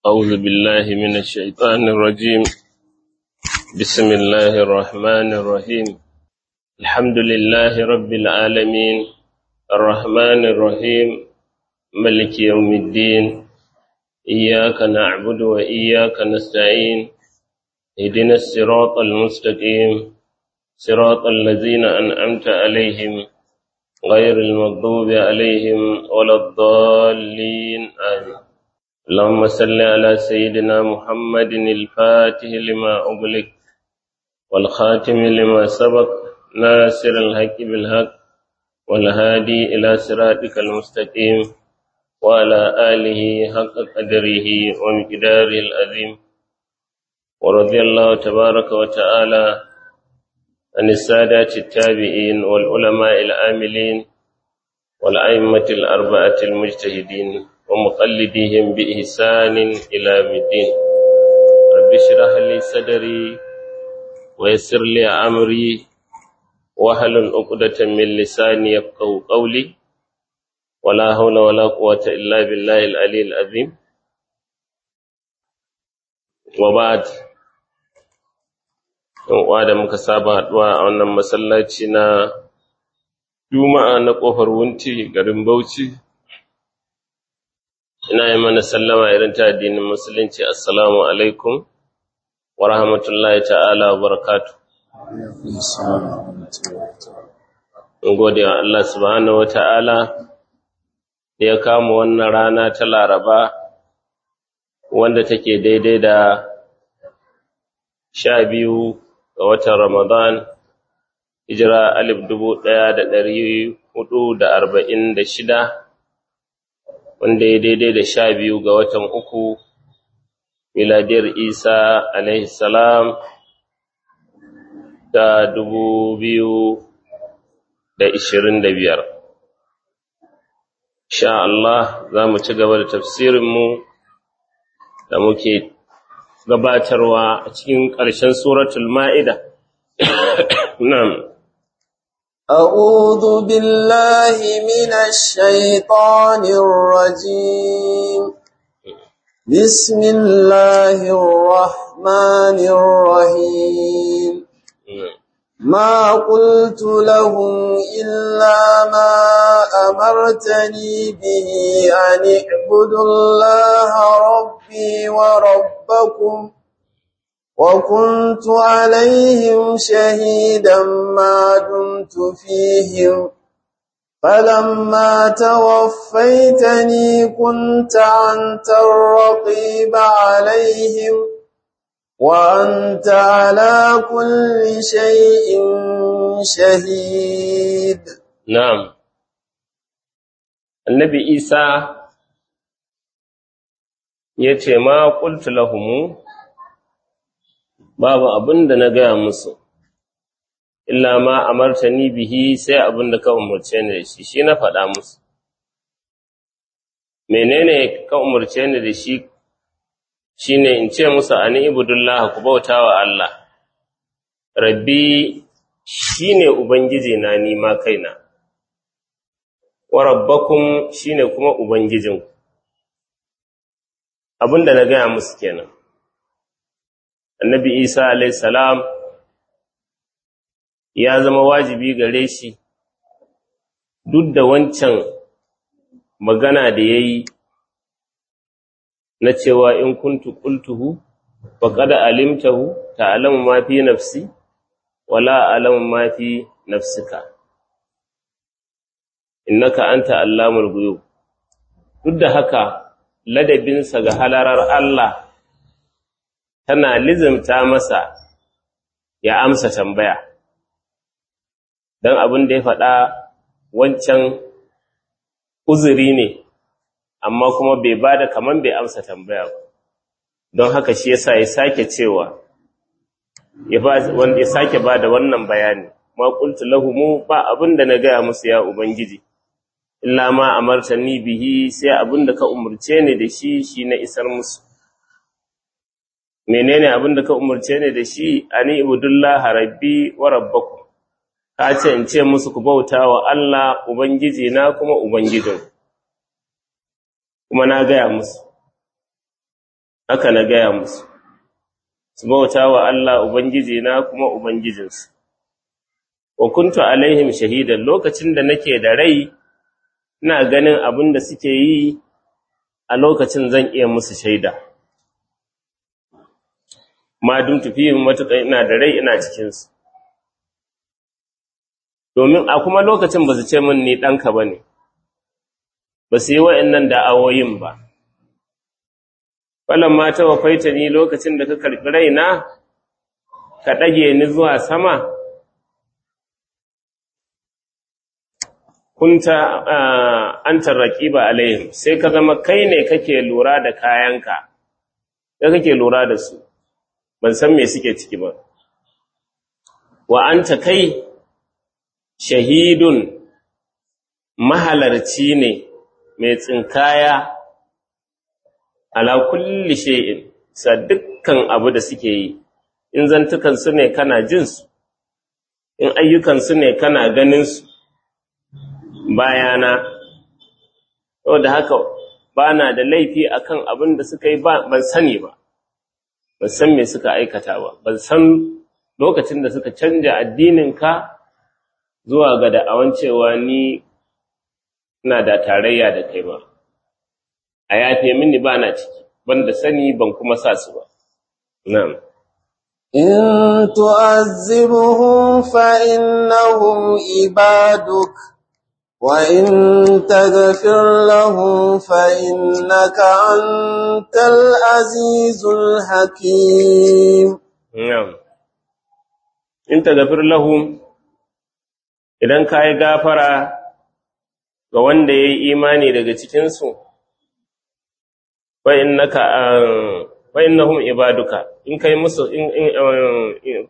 أعوذ بالله من الشيطان الرجيم بسم الله الرحمن الرحيم الحمد لله رب العالمين الرحمن الرحيم ملك يوم الدين إياك نعبد وإياك نستعين اهدنا الصراط المستقيم صراط الذين أنعمت عليهم غير المغضوب عليهم ولا الضالين آمين اللهم صل على سيدنا محمد الفاتح لما أغلق والخاتم لما سبق ناصر الحق بالحق والهادي إلى صراطك المستقيم وعلى آله حق قدره ومقداره العظيم ورضي الله تبارك وتعالى عن السادات التابعين والعلماء العاملين والأئمة الأربعة المجتهدين ومقلديهم بإحسان إلى يوم الدين رب اشرح لي صدري ويسر لي أمري واحلل عقدة من لساني يفقهوا قولي ولا حول ولا قوة إلا بالله العلي العظيم وبعد uwa da muka saba haɗuwa a wannan masallaci na Juma'a na ƙofar Wunti garin Bauchi ina yi mana sallama irin ta addinin musulunci assalamu alaikum wa rahmatullahi ta'ala wa barakatu in gode wa Allah subhanahu wa ta'ala da ya kama wannan rana ta laraba wanda take daidai da sha biyu ga watan ramadan hijira alif dubu ɗaya da ɗari hudu da arba'in da shida wanda ya daidai da sha biyu ga watan uku miladiyar isa alaihi salam da dubu biyu da ishirin da biyar sha Allah za mu ci gaba da tafsirinmu da muke gabatarwa a cikin ƙarshen suratul ma'ida nan أعوذ بالله من الشيطان الرجيم بسم الله الرحمن الرحيم ما قلت لهم إلا ما أمرتني به أن اعبدوا الله ربي وربكم وكنت عليهم شهيدا ما دمت فيهم فلما توفيتني كنت أنت الرقيب عليهم وأنت على كل شيء شهيد نعم النبي عيسى yace ma qultu lahumu babu abin da na gaya musu, illa ma amartani bihi sai abin da ka umarce ni da shi, shi na faɗa musu. Menene ka umarce ni da shi shi ne in ce musu ani ibudullah ku bauta wa Allah, rabbi shi ne Ubangiji na nima kaina, wa rabbakum shi ne kuma Ubangijinku. Abin da na gaya musu kenan. annabi isa salam ya zama wajibi gare shi duk da wancan magana da ya yi na cewa in kuntu qultuhu faqad alimtahu ta'lamu ma fi nafsi wala a'lamu ma fi nafsika innaka anta allamul ghuyub duk da haka ladabinsa ga halarar Allah tana lizimta masa ya amsa tambaya don abin da ya faɗa wancan uzuri ne amma kuma bai ba da kaman bai amsa tambaya ba don haka shi yasa ya sake cewa ya sake ba da wannan bayani ma qultu lahumu ba abin da na gaya musu ya ubangiji illa ma amartani bihi sai abin da ka umurce ni da shi shi na isar musu menene abin da ka umarce ni da shi ani ibudullah rabbi wa rabbakum ka ce in ce musu ku bauta wa Allah ubangiji na kuma ubangijin kuma na gaya musu haka na gaya musu su bauta wa Allah ubangiji na kuma ubangijinsu wa kuntu alaihim shahidan lokacin da nake da rai ina ganin abin da suke yi a lokacin zan iya musu shaida ma dun tufihim matuƙa ina da rai ina cikinsu domin a kuma lokacin ba su ce min ni ɗanka ba ne ba su yi wa'yannan da'awoyin ba falon mata wa faita ni lokacin da ka karɓi raina ka ɗage ni zuwa sama kunta an tarraki ba alayhim sai ka zama kai ne kake lura da kayanka da kake lura da su ban san me suke ciki ba wa anta kai shahidun mahalarci ne mai tsinkaya ala kulli shay'in sa dukkan abu da suke yi in zantukan su ne kana jin su in ayyukan su ne kana ganin su bayana saboda haka bana da laifi akan abin da suka yi ban sani ba ban san me suka aikata ba ban san lokacin da suka canja addinin ka zuwa ga da'awan cewa ni ina da tarayya da kai ba a yafe mini ba na ciki banda sani ban kuma sa su ba na'am إن تعذبهم فإنهم عبادك وإن تغفر لهم فإنك أنت العزيز الحكيم na'am in taghfir lahum idan ka yi gafara ga wanda ya yi imani daga cikinsu wa innahum ibaduka in kai musu in in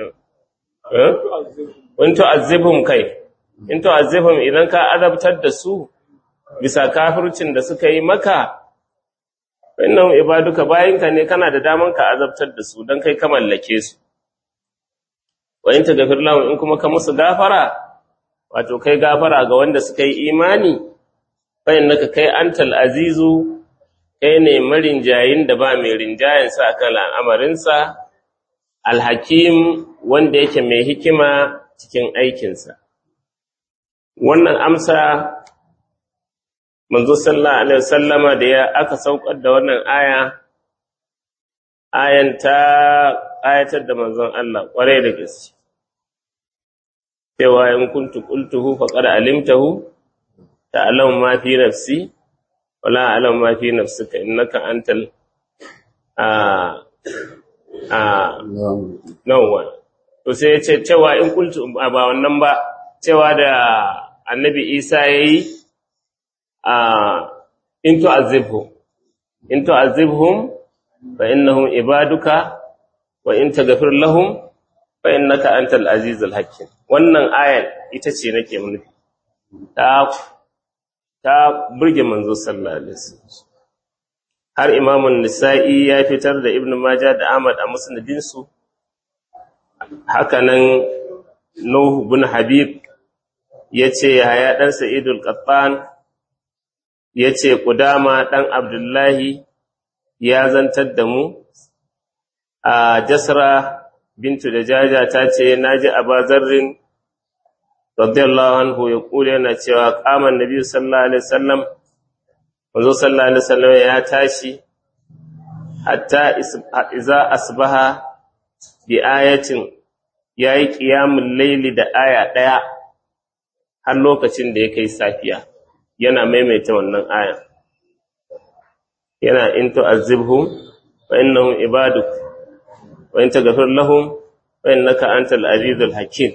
in tu'azzibhum kai in tu'azzibhum idan ka azabtar da su bisa kafircin da suka yi maka wa innahum ibaduka bayinka ne kana da daman ka azabtar da su dan kai ka mallake su wa in taghfir lahum in kuma ka musu gafara wato kai gafara ga wanda suka yi imani fa innaka kai antal azizu kai ne marinjayin da ba mai rinjayen sa kan al'amarinsa alhakim wanda yake mai hikima cikin aikinsa wannan amsa manzo sallallahu alaihi wasallama da ya aka saukar da wannan aya ayan ta ayatar da manzon Allah kwarai da gaske cewa in kuntu qultuhu faqad alimtahu ta'lamu ma fi nafsi wala a'lamu ma fi nafsika innaka antal a a nawa to sai ya ce cewa in qultu ba wannan ba cewa da annabi Isa yayi a in tu'azzibhum in tu'azzibhum fa innahum ibaduka wa in taghfir lahum fa innaka antal azizul hakim wannan ayar ita ce nake nufi ta ta burge manzo sallallahu alaihi wasallam har imamun nisa'i ya fitar da ibnu majah da ahmad a musnadin su haka nan nuh bin habib yace haya dan sa'idul qattan yace qudama dan abdullahi ya zantar da mu a jasra bintu da jaja ta ce naji abazarrin radiyallahu anhu ya kula yana cewa kaman nabi sallallahu alaihi wasallam manzo sallallahu alaihi wasallam ya tashi hatta iza asbaha bi ayatin yayi qiyamul layli da aya daya har lokacin da ya kai safiya yana maimaita wannan aya yana in tu'azzibhum fa innahum ibaduk wa in taghfir lahum fa innaka antal azizul hakim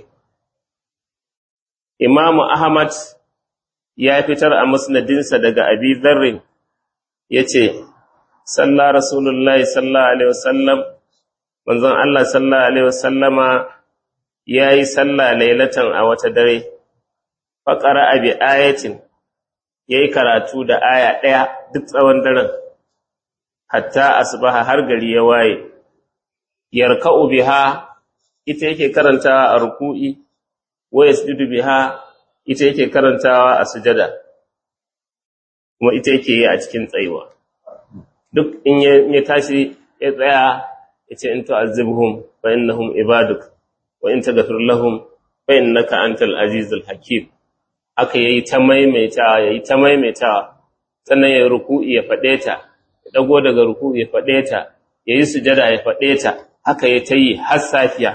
Imam Ahmad ya fitar a musnadinsa daga Abi Dharr yace salla rasulullahi sallallahu alaihi wasallam manzon Allah sallallahu alaihi wasallama yayi salla lailatan a wata dare fa qara'a bi ayatin yayi karatu da aya daya duk tsawon daren hatta asbaha har gari ya waye yarka'u biha ita yake karantawa a ruku'i wa yasjudu biha ita yake karantawa a sujada kuma ita yake yi a cikin tsayuwa duk in ya tashi ya tsaya ya ce in tu'azzibhum fa innahum ibaduk wa in taghfir lahum fa innaka antal azizul hakim aka yayi ta maimaitawa yayi ta maimaitawa sannan ya ruku'i ya fade ta ya dago daga ruku'i ya fade ta yayi sujada ya fade ta haka ya tayi har safiya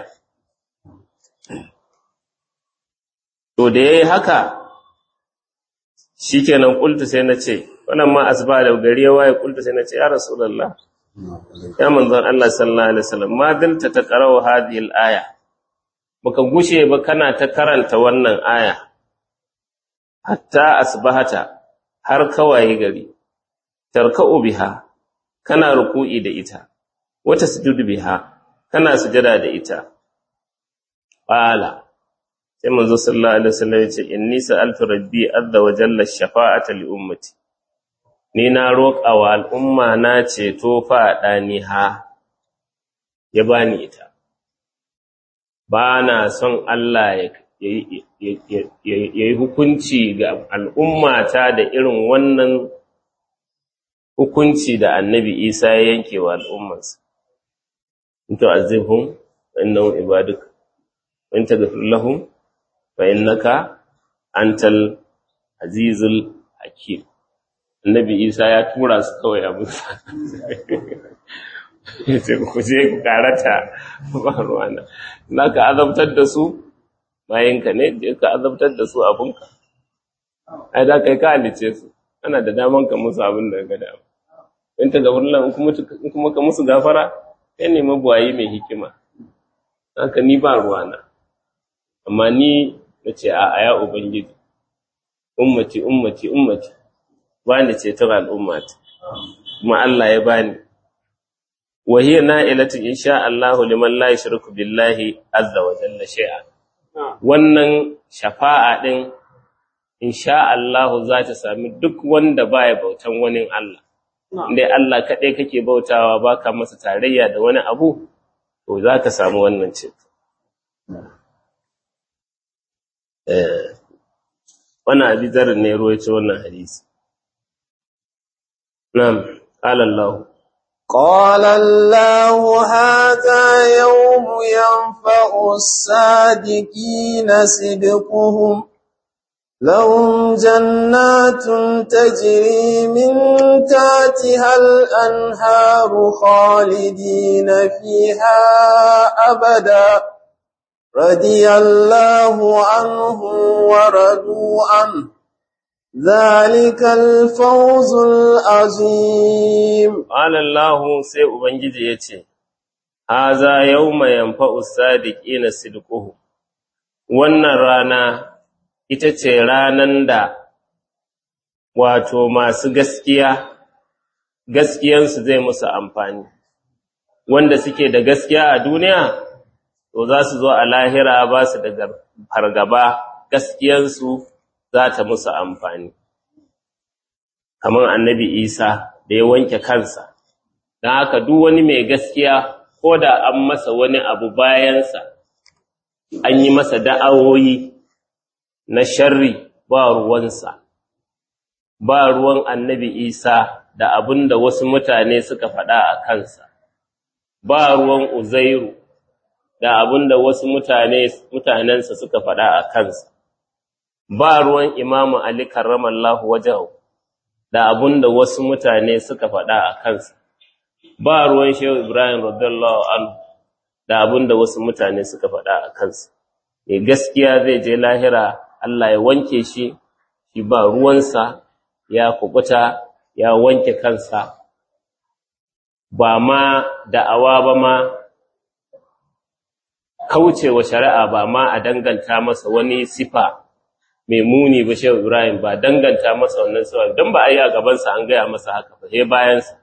to da yayi haka shikenan kultu sai na ce wannan ma asba da gari ya waye kultu sai na ce ya rasulullah ya manzon Allah sallallahu alaihi wasallam ma dalta ta qara'u hadhihi al-aya baka gushe ba kana ta karanta wannan aya hatta asbahata har kawai gari tarka'u biha kana ruku'i da ita wata sujudu biha kana sujada da ita qala sai manzo sallallahu alaihi wasallam ya ce inni sa'altu rabbi azza wa jalla shafa'ata li ummati ni na roƙa wa al'umma na ceto faɗa ni ha, ya bani ita. Ba na son Allah ya yi hukunci ga al'ummata da irin wannan hukunci da annabi Isa ya yanke wa al'ummansa. In to azibhum fa innahum ibaduk wa in taghfir lahum fa innaka antal azizul hakim. annabi isa ya tura su kawai abin ya ce ku je ku karata ba ruwana na ka azabtar da su bayanka ne je ka azabtar da su abinka ai da kai ka halice su ana da daman ka musu abin da ga dama in ta gabar lan in kuma ka musu gafara kai ne mabuwayi mai hikima haka ni ba ruwana amma ni na ce a aya ubangiji ummati ummati ummati bani ceton al'ummata kuma Allah ya bani wa hiya na'ilatu insha Allah liman la yushriku billahi azza wa jalla shay'a wannan shafa'a din insha Allah za ta sami duk wanda baya bautan wani Allah indai Allah kadai kake bautawa baka masa tarayya da wani abu to za ka samu wannan ceto eh wannan abizar ne ruwaito wannan hadisi نعم قال الله قال الله هذا يوم ينفع الصادقين صدقهم لهم جنات تجري من تحتها الأنهار خالدين فيها أبدا رضي الله عنهم ورضوا عنه ذلك الفوز العظيم قال الله sai ubangiji yace haza yawma yanfa'u sadiqina sidquhu wannan rana ita ce ranan da wato masu gaskiya gaskiyansu zai musu amfani wanda suke da gaskiya a duniya to za su zo a lahira ba su da fargaba gaskiyansu za ta musu amfani kamar annabi isa da ya wanke kansa don haka duk wani mai gaskiya ko da an masa wani abu bayansa an yi masa da'awoyi na sharri ba ruwansa ba ruwan annabi isa da abin da wasu mutane suka faɗa a kansa ba ruwan uzairu da abin da wasu mutane mutanensa suka faɗa a kansa ba ruwan imamu Ali karramallahu wajahu da abun da wasu mutane suka faɗa a kansa, ba ruwan Shehu Ibrahim radiyallahu anhu da abun da wasu mutane suka faɗa a kansa. Mai gaskiya zai je lahira Allah ya wanke shi, shi ba ruwansa ya kubuta ya wanke kansa, ba ma da'awa ba ma kaucewa shari'a ba ma a danganta masa wani sifa mai muni ba shehu Ibrahim ba danganta masa wannan sifa don ba a yi a gabansa an gaya masa haka ba sai bayansa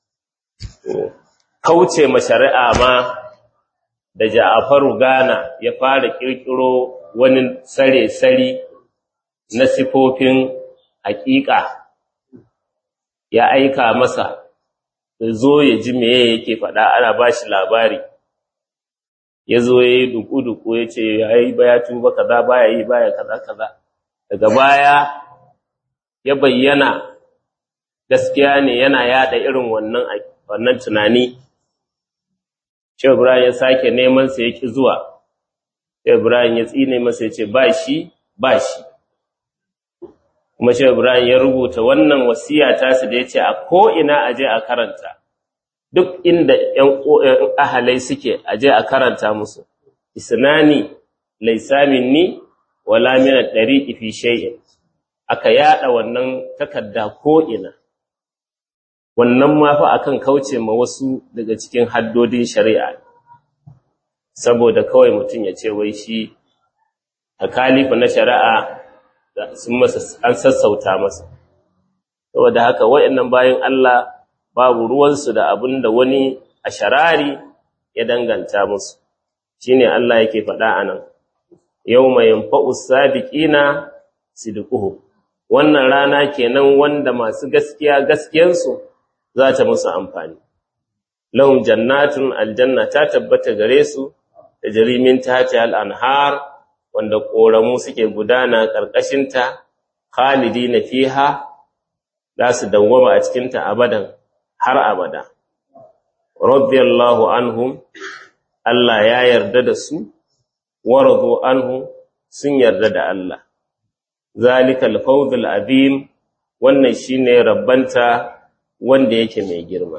kauce ma shari'a ma da Ja'faru Gana ya fara kirkiro wani sare-sari na sifofin hakika ya aika masa ya zo ya ji meye yake faɗa ana ba shi labari ya zo ya yi duku-duku ya ce ya yi baya tuba kaza baya yi baya kaza kaza daga baya ya bayyana gaskiya ne yana yada irin wannan wannan tunani Shehu Ibrahim ya sake neman sa yaki zuwa Shehu Ibrahim ya tsine masa ya ce ba shi ba shi kuma Shehu Ibrahim ya rubuta wannan wasiya ta su da yace a ko ina aje a karanta duk inda ƴan ahalai suke aje a karanta musu isnani laysa minni wala min ad-dariqi fi shay'in aka yada wannan takarda ko ina wannan ma fa akan kauce ma wasu daga cikin haddodin shari'a saboda kawai mutum ya ce wai shi takalifa na shari'a sun masa an sassauta masa saboda haka wayannan bayan Allah babu ruwansu da abin da wani a sharari ya danganta musu shine Allah yake faɗa anan yawma yanfa'u sabiqina sidquhu wannan rana kenan wanda masu gaskiya gaskiyansu za ta musu amfani lahum jannatun aljanna ta tabbata gare su da jarimin tahti al-anhar wanda koramu suke gudana karkashin ta khalidina fiha za su dawwama a cikin ta abadan har abada radiyallahu anhum Allah ya yarda da su waradu anhu sun yarda da Allah zalikal fawzul azim wannan shine rabbanta wanda yake mai girma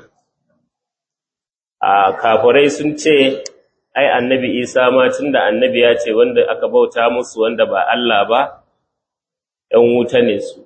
a kafirai sun ce ai annabi Isa ma tunda annabi ya ce wanda aka bauta musu wanda ba Allah ba ɗan wuta ne su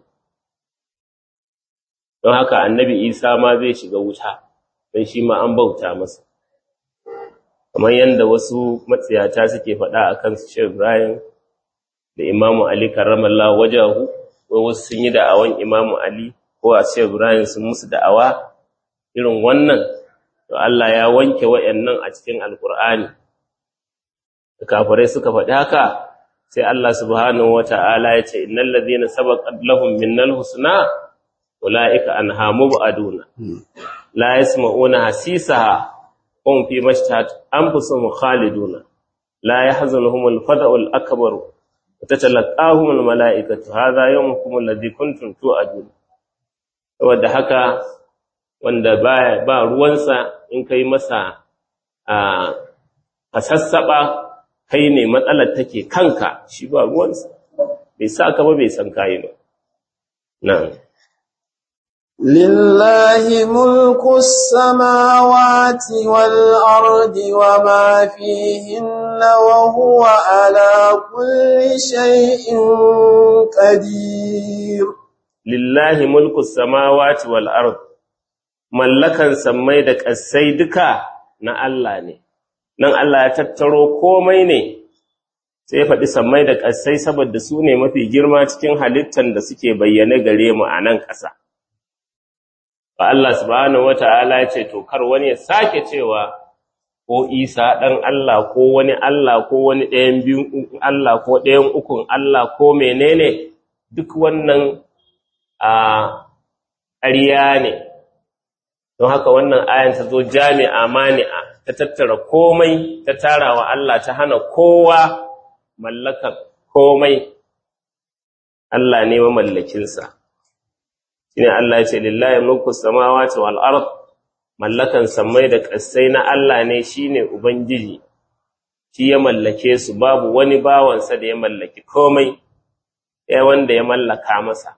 don haka annabi Isa ma zai shiga wuta don shi ma an bauta masa kamar yadda wasu matsiyata suke faɗa a kansu shi Ibrahim da Imamu Ali karramallahu wajahu ko wasu sun yi da'awan Imamu Ali ko a ce Ibrahim sun musu da'awa irin wannan to Allah ya wanke wayannan a cikin Alkur'ani da kafirai suka faɗi haka sai Allah subhanahu wata'ala ya ce innal ladhina sabaqat lahum minnal husna ulaika anha mubaduna la yasma'una hasisaha hum fi mashtahat anfusuhum khaliduna la yahzunuhum al-fada'u al-akbar وتتلقاهم الملائكة هذا يومكم الذي كنتم توعدون saboda haka wanda ba ba ruwansa in kai masa a kasassaba kai ne matsalar take kanka shi ba ruwansa bai sa ka ba bai san kai ba na'am لله ملك السماوات والأرض وما فيهن وهو على كل شيء قدير lillahi mulku samawati wal ard mallakan sammai da ƙasai duka na Allah ne nan Allah ya tattaro komai ne sai ya faɗi sammai da ƙasai saboda su ne mafi girma cikin halittan da suke bayyane gare mu a nan ƙasa ba Allah subhanahu wata'ala ya ce to kar wani ya sake cewa ko Isa ɗan Allah ko wani Allah ko wani ɗayan biyun Allah ko ɗayan ukun Allah ko menene duk wannan a ƙarya ne don haka wannan ayan ta zo jami'a mani'a ta tattara komai ta tara wa Allah ta hana kowa mallakan komai Allah ne mamallakinsa shine Allah ya ce lillahi mulku samawati wal ard mallakan samai da ƙasai na Allah ne shine ubangiji shi ya mallake su babu wani bawansa da ya mallaki komai ya wanda ya mallaka masa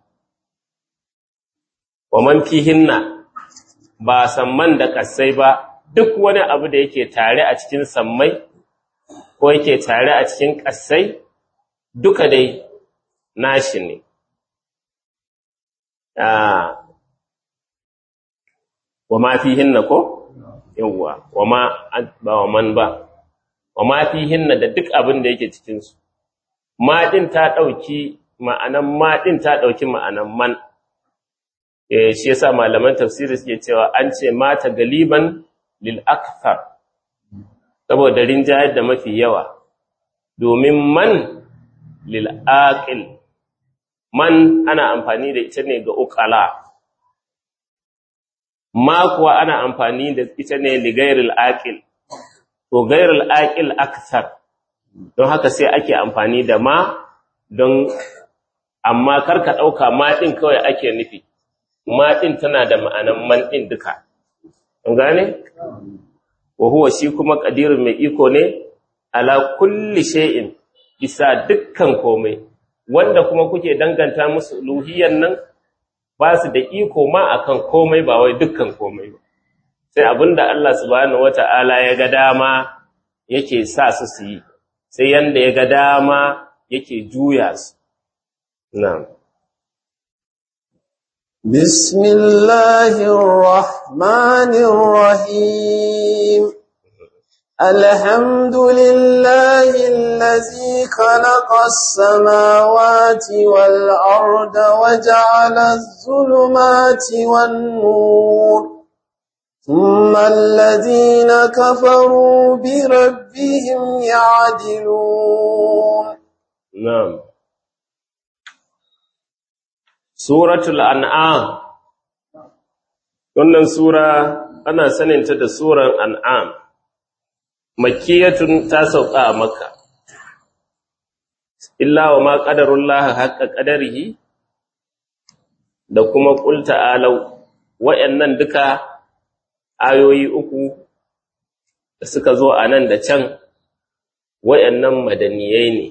wa man fihinna ba samman da ƙasai ba duk wani abu da yake tare a cikin sammai ko yake tare a cikin ƙasai duka dai nashi ne wa ma fihinna ko yawwa wa ma ba wa man ba wa ma fihinna da duk abin da yake cikin su ma din ta dauki ma'anan ma din ta dauki ma'anan man eh shi yasa malaman tafsiri suke cewa an ce mata galiban lil akthar saboda rinjayar da mafi yawa domin man lil aqil man ana amfani da ita ne ga uqala ma kuwa ana amfani da ita ne li ghairil aqil to ghairil aqil akthar don haka sai ake amfani da ma don amma karka dauka ma din kawai ake nufi ma din tana da ma'anan man din duka an gane wa huwa shi kuma qadirun mai iko ne ala kulli shay'in bisa dukkan komai wanda kuma kuke danganta musu uluhiyyan nan ba su da iko ma akan komai ba wai dukkan komai ba sai abinda Allah subhanahu wata'ala ya ga dama yake sa su su yi sai yanda ya ga dama yake juya su na'am بسم الله الرحمن الرحيم الحمد لله الذي خلق السماوات والأرض وجعل الظلمات والنور ثم الذين كفروا بربهم يعدلون na'am Suratul An'am Wannan sura ana saninta da suran An'am Makkiyatun ta sauka a Makka Illa wa ma qadarullah haqqa qadarihi da kuma qul ta'alu wayannan duka ayoyi uku da suka zo a nan da can wayannan madaniyai ne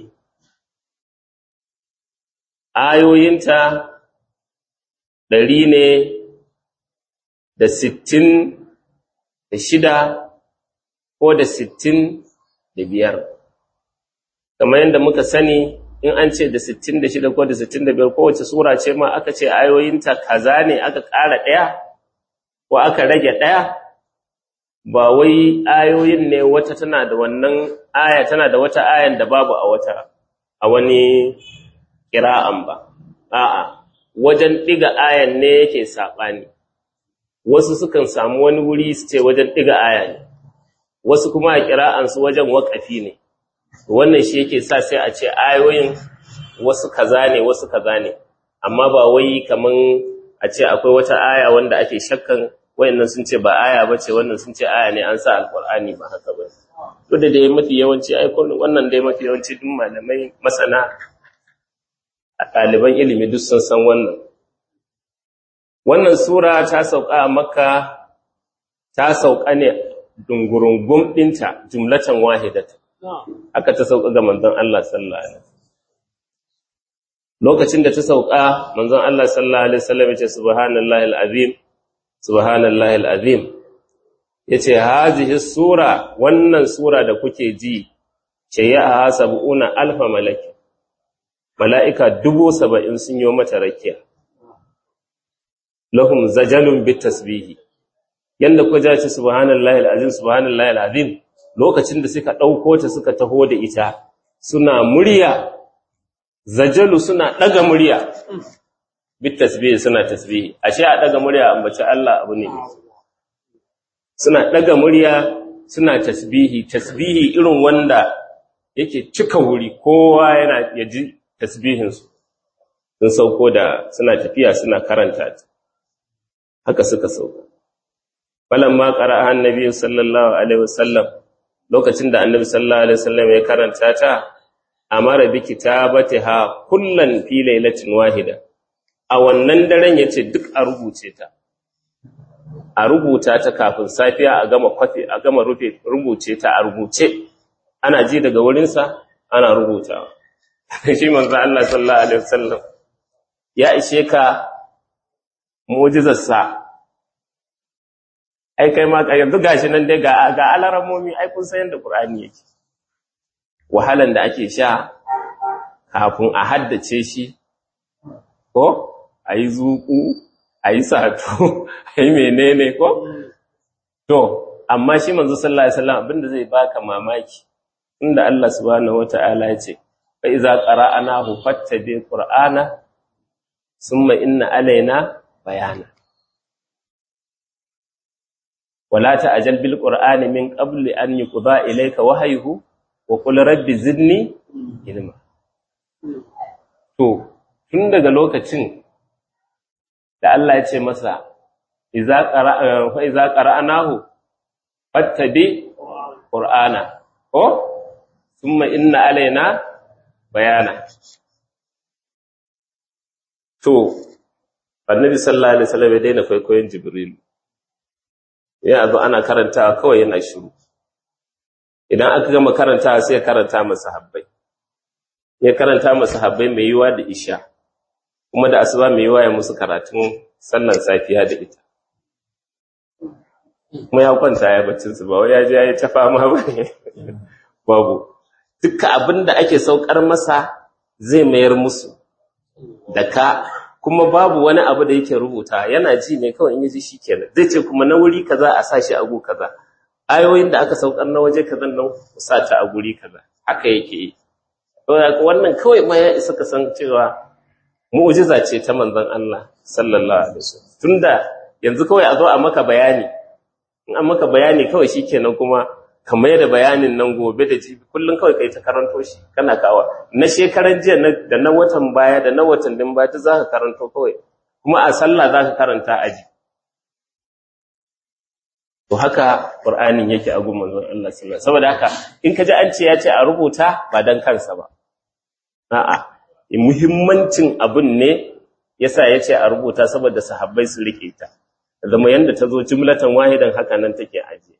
ayoyinta ɗari ne da sittin da shida ko da sittin da biyar. Kamar yadda muka sani in an ce da sittin da shida ko da sittin da biyar kowace sura ce ma aka ce ayoyinta kaza ne aka ƙara ɗaya ko aka rage ɗaya, ba wai ayoyin ne wata tana da wannan aya tana da wata ayan da babu a wata a wani ƙira'an ba. A'a, wajen ɗiga ayan ne yake saɓani wasu sukan samu wani wuri su ce wajen ɗiga aya ne wasu kuma a kira'ansu wajen waƙafi ne wannan shi yake sa sai a ce ayoyin wasu kaza ne wasu kaza ne amma ba wai kaman a ce akwai wata aya wanda ake shakkan wayannan sun ce ba aya ba ce wannan sun ce aya ne an sa alƙur'ani ba haka ba duk da dai mafi yawanci aikon wannan dai mafi yawanci duk malamai masana a ɗaliban ilimi duk sun san wannan. Wannan Sura ta sauka a Makka ta sauka ne dungurungun ɗinta jumlatan wahidata. Aka ta sauka ga manzon Allah sallallahu Alaihi Lokacin da ta sauka, manzon Allah sallallahu Alaihi wasallam ya ce, Subhanallahi al'azim, Subhanallahi al'azim. Ya ce, Hazihi Sura, wannan Sura da kuke ji, ce ya a sabu'una alfa malaki. mala'ika dubu saba'in sun yi mata rakiya. Lahum zajalun bit tasbihi, yadda ku ja ce subhanallah al'azim, subhanallah al'azim, lokacin da suka ɗauko ta suka taho da ita, suna murya, zajalu suna ɗaga murya, bit tasbihi suna tasbihi, ashe a ɗaga murya ambaci Allah abu ne. Suna ɗaga murya suna tasbihi, tasbihi irin wanda yake cika wuri, kowa yana yaji tasbihinsu sun sauko da suna tafiya suna karanta ta haka suka sauka ma qara'a annabi sallallahu alaihi wasallam lokacin da annabi sallallahu alaihi wasallam ya karanta ta amara bi kitabatiha kullan fi lailatin wahida a wannan daren yace duk a rubuce ta a rubuta ta kafin safiya a gama kwafi a gama rufe rubuce ta a rubuce ana ji daga wurinsa ana rubutawa shi manzo Allah sallallahu alaihi wasallam ya ishe ka mu'jizarsa ai kai ma ka yanzu gashi nan dai ga ga alaramomi ai kun san yanda Qur'ani yake wahalan da ake sha kafin a haddace shi ko ayi zuku ayi sato ayi menene ko to amma shi manzo sallallahu alaihi wasallam abinda zai baka mamaki inda Allah subhanahu wataala ya ce فإذا قرأناه فاتبع قرآنه ثم إن علينا بيانه ولا تعجل بالقرآن من قبل أن يقضى إليك وحيه وقل رب زدني علما to tun daga lokacin da Allah ya ce masa idza qara'a fa idza qara'nahu fattabi qur'ana ko thumma inna alaina bayana. To, annabi sallallahu alaihi wasallam ya daina kwaikwayon jibril ya zo ana karantawa kawai yana shiru idan aka gama karantawa sai ya karanta masa habbai ya karanta masa habbai mai yiwa da isha kuma da asuba mai yiwa ya musu karatun sallan safiya da ita kuma ya kwanta ya baccin su ba wai ya je ya yi ta fama ba babu dukkan abin da ake saukar masa zai mayar musu da ka kuma babu wani abu da yake rubuta yana ji ne kawai in yaji shikenan zai ce kuma na wuri kaza a sa shi a gu kaza ayoyin da aka saukar na waje kaza nan ku sa ta a guri kaza haka yake yi to wannan kawai ma ya isa ka san cewa mu'jiza ce ta manzon Allah sallallahu alaihi wasallam tunda yanzu kawai a zo a maka bayani in an maka bayani kawai shikenan kuma kamar da bayanin nan gobe da jibi kullum kawai kai ta karanto shi kana kawa na shekaran jiya da na watan baya da na watan din baya za ka karanto kawai kuma a sallah za ka karanta aji to haka qur'anin yake a gun manzon Allah sallallahu alaihi saboda haka in ka ji an ce ya ce a rubuta ba dan kansa ba a'a muhimmancin abun ne yasa ya ce a rubuta saboda sahabbai su rike ta zama yanda ta zo jumlatan wahidan haka nan take ajiye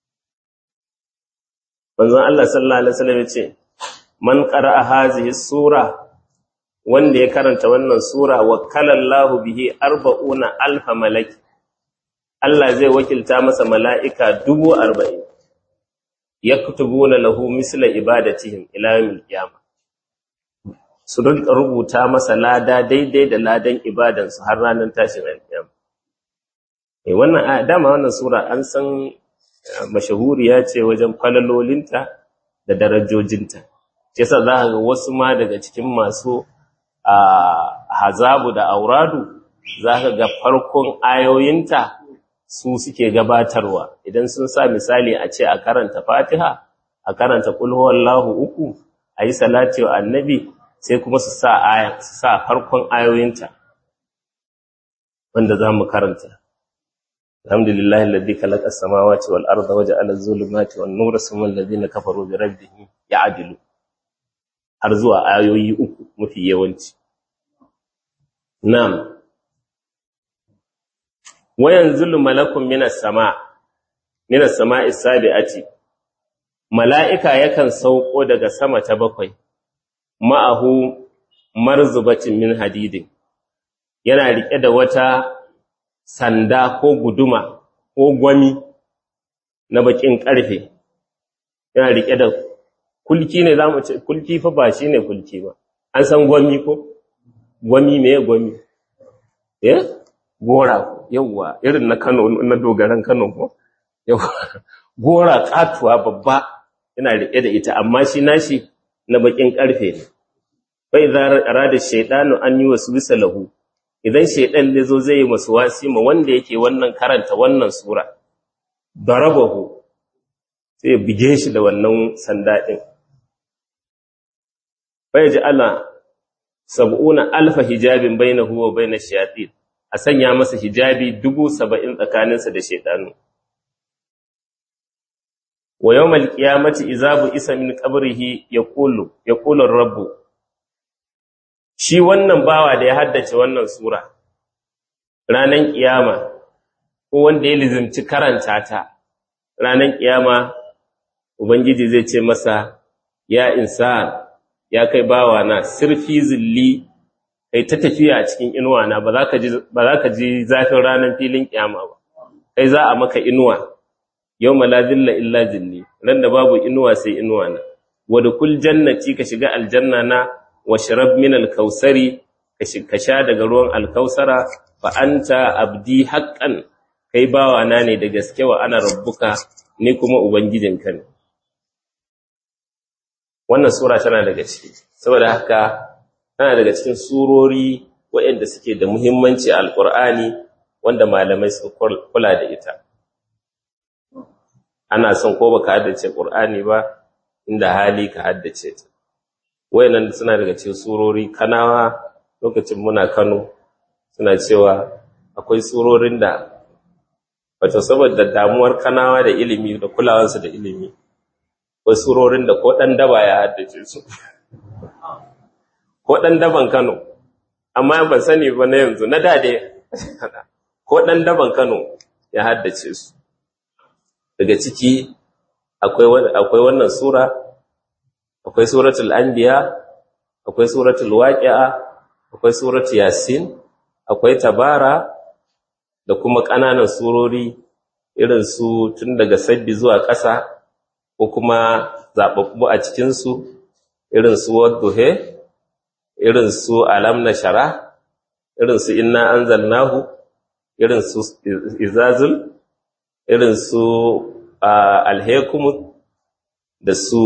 manzon Allah sallallahu alaihi wasallam yace man qara'a hazihi sura wanda ya karanta wannan sura wakkala Allahu bihi 40 alf malaki Allah zai wakilta masa mala'ika 40 yaktubuna lahu misla ibadatihim ila yawmil qiyamah su rinka rubuta masa lada daidai da ladan ibadansu har ranar tashin alƙiyama eh wannan dama wannan sura an san mashahuriya ce wajen falalolinta da darajojinta shi yasa za ka ga wasu ma daga cikin masu hazabu da auradu za ka ga farkon ayoyinta su suke gabatarwa idan sun sa misali a ce a karanta fatiha a karanta kulhuwallahu uku a yi salati wa annabi sai kuma su sa aya su sa farkon ayoyinta wanda za mu karanta الحمد لله الذي خلق السماوات والأرض وجعل الظلمات والنور ثم الذين كفروا بربهم يعدلون har zuwa ayoyi uku mafi yawanci nam wayan zulu malakun minas sama minas sama'i sabi'ati mala'ika yakan sauko daga sama ta bakwai ma'ahu marzubatin min hadidin yana rike da wata sanda ko guduma ko gwami na bakin karfe yana rike da kulki ne zamu ce kulki fa ba shine kulki ba an san gwami ko gwami me gwami eh gora yawa irin na Kano na dogaran Kano ko yawa gora katuwa babba yana rike da ita amma shi nashi na bakin karfe ne fa idza arada shaytanu an yi waswisa lahu idan shaidan ne zo zai yi masu wasi ma wanda yake wannan karanta wannan sura darabahu sai ya bige shi da wannan sanda din bai ji ala sab'una alfa hijabin bainahu wa bainash shayatin a sanya masa hijabi dubu saba'in tsakaninsa da shaidanu wa yawmal qiyamati izabu isa min qabrihi yaqulu yaqulu rabbu shi wannan bawa da ya haddace wannan sura ranan kiyama ko wanda ya lizimci karanta ta ranan kiyama ubangiji zai ce masa ya insan ya kai bawa na sirfi zilli kai ta tafiya a cikin inuwa na ba za ka ji ba za ka ji zafin ranan filin kiyama ba kai za a maka inuwa yawma la zilla illa zilli ran da babu inuwa sai inuwa na wa dukul jannati ka shiga aljanna na washrab min al-kausari ka sha daga ruwan al-kausara fa anta abdi haqqan kai bawa na ne da gaske wa ana rabbuka ni kuma ubangijinka ne wannan sura tana daga ciki saboda haka tana daga cikin surori waɗanda suke da muhimmanci a alqur'ani wanda malamai suka kula da ita ana son ko baka haddace qur'ani ba inda hali ka haddace ta wayannan suna daga cikin surori kanawa lokacin muna Kano suna cewa akwai surorin da wato saboda damuwar kanawa da ilimi da kulawarsu da ilimi akwai surorin da ko dan daba ya haddace su ko dan daban Kano amma ban sani ba na yanzu na dade ko ɗan daban Kano ya haddace su daga ciki akwai wannan sura akwai suratul anbiya akwai suratul waqi'a akwai suratul yasin akwai tabara da kuma ƙananan surori irin su tun daga sabbi zuwa ƙasa ko kuma zaɓaɓɓu a cikinsu irin su wadduhe irin su alam na shara irin su inna anzalnahu irin su izazul irin su alhekumu da su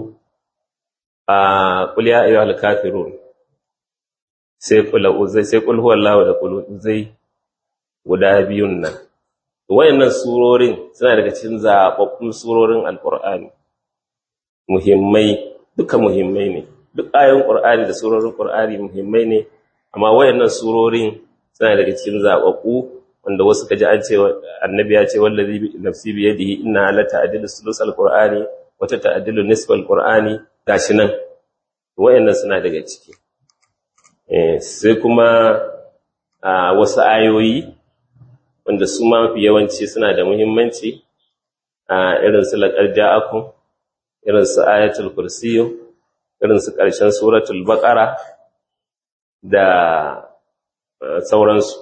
ƙulya ayyuhal kafirun sai kula uzai sai kul huwallahu da kul uzai guda biyun nan wayannan surorin suna daga cikin zababbun surorin alqur'ani muhimmai duka muhimmai ne duk ayoyin qur'ani da surorin qur'ani muhimmai ne amma wayannan surorin suna daga cikin zababbu wanda wasu kaji an ce annabi ya ce wallazi nafsi bi yadihi inna la ta'dilu sulus alqur'ani wa ta'dilu nisfa alqur'ani gashi nan wayannan suna daga ciki eh sai kuma wasu ayoyi wanda su ma mafi yawanci suna da muhimmanci a irin su laqad ja'akum irin su ayatul kursiyu irin su ƙarshen suratul baqara da sauransu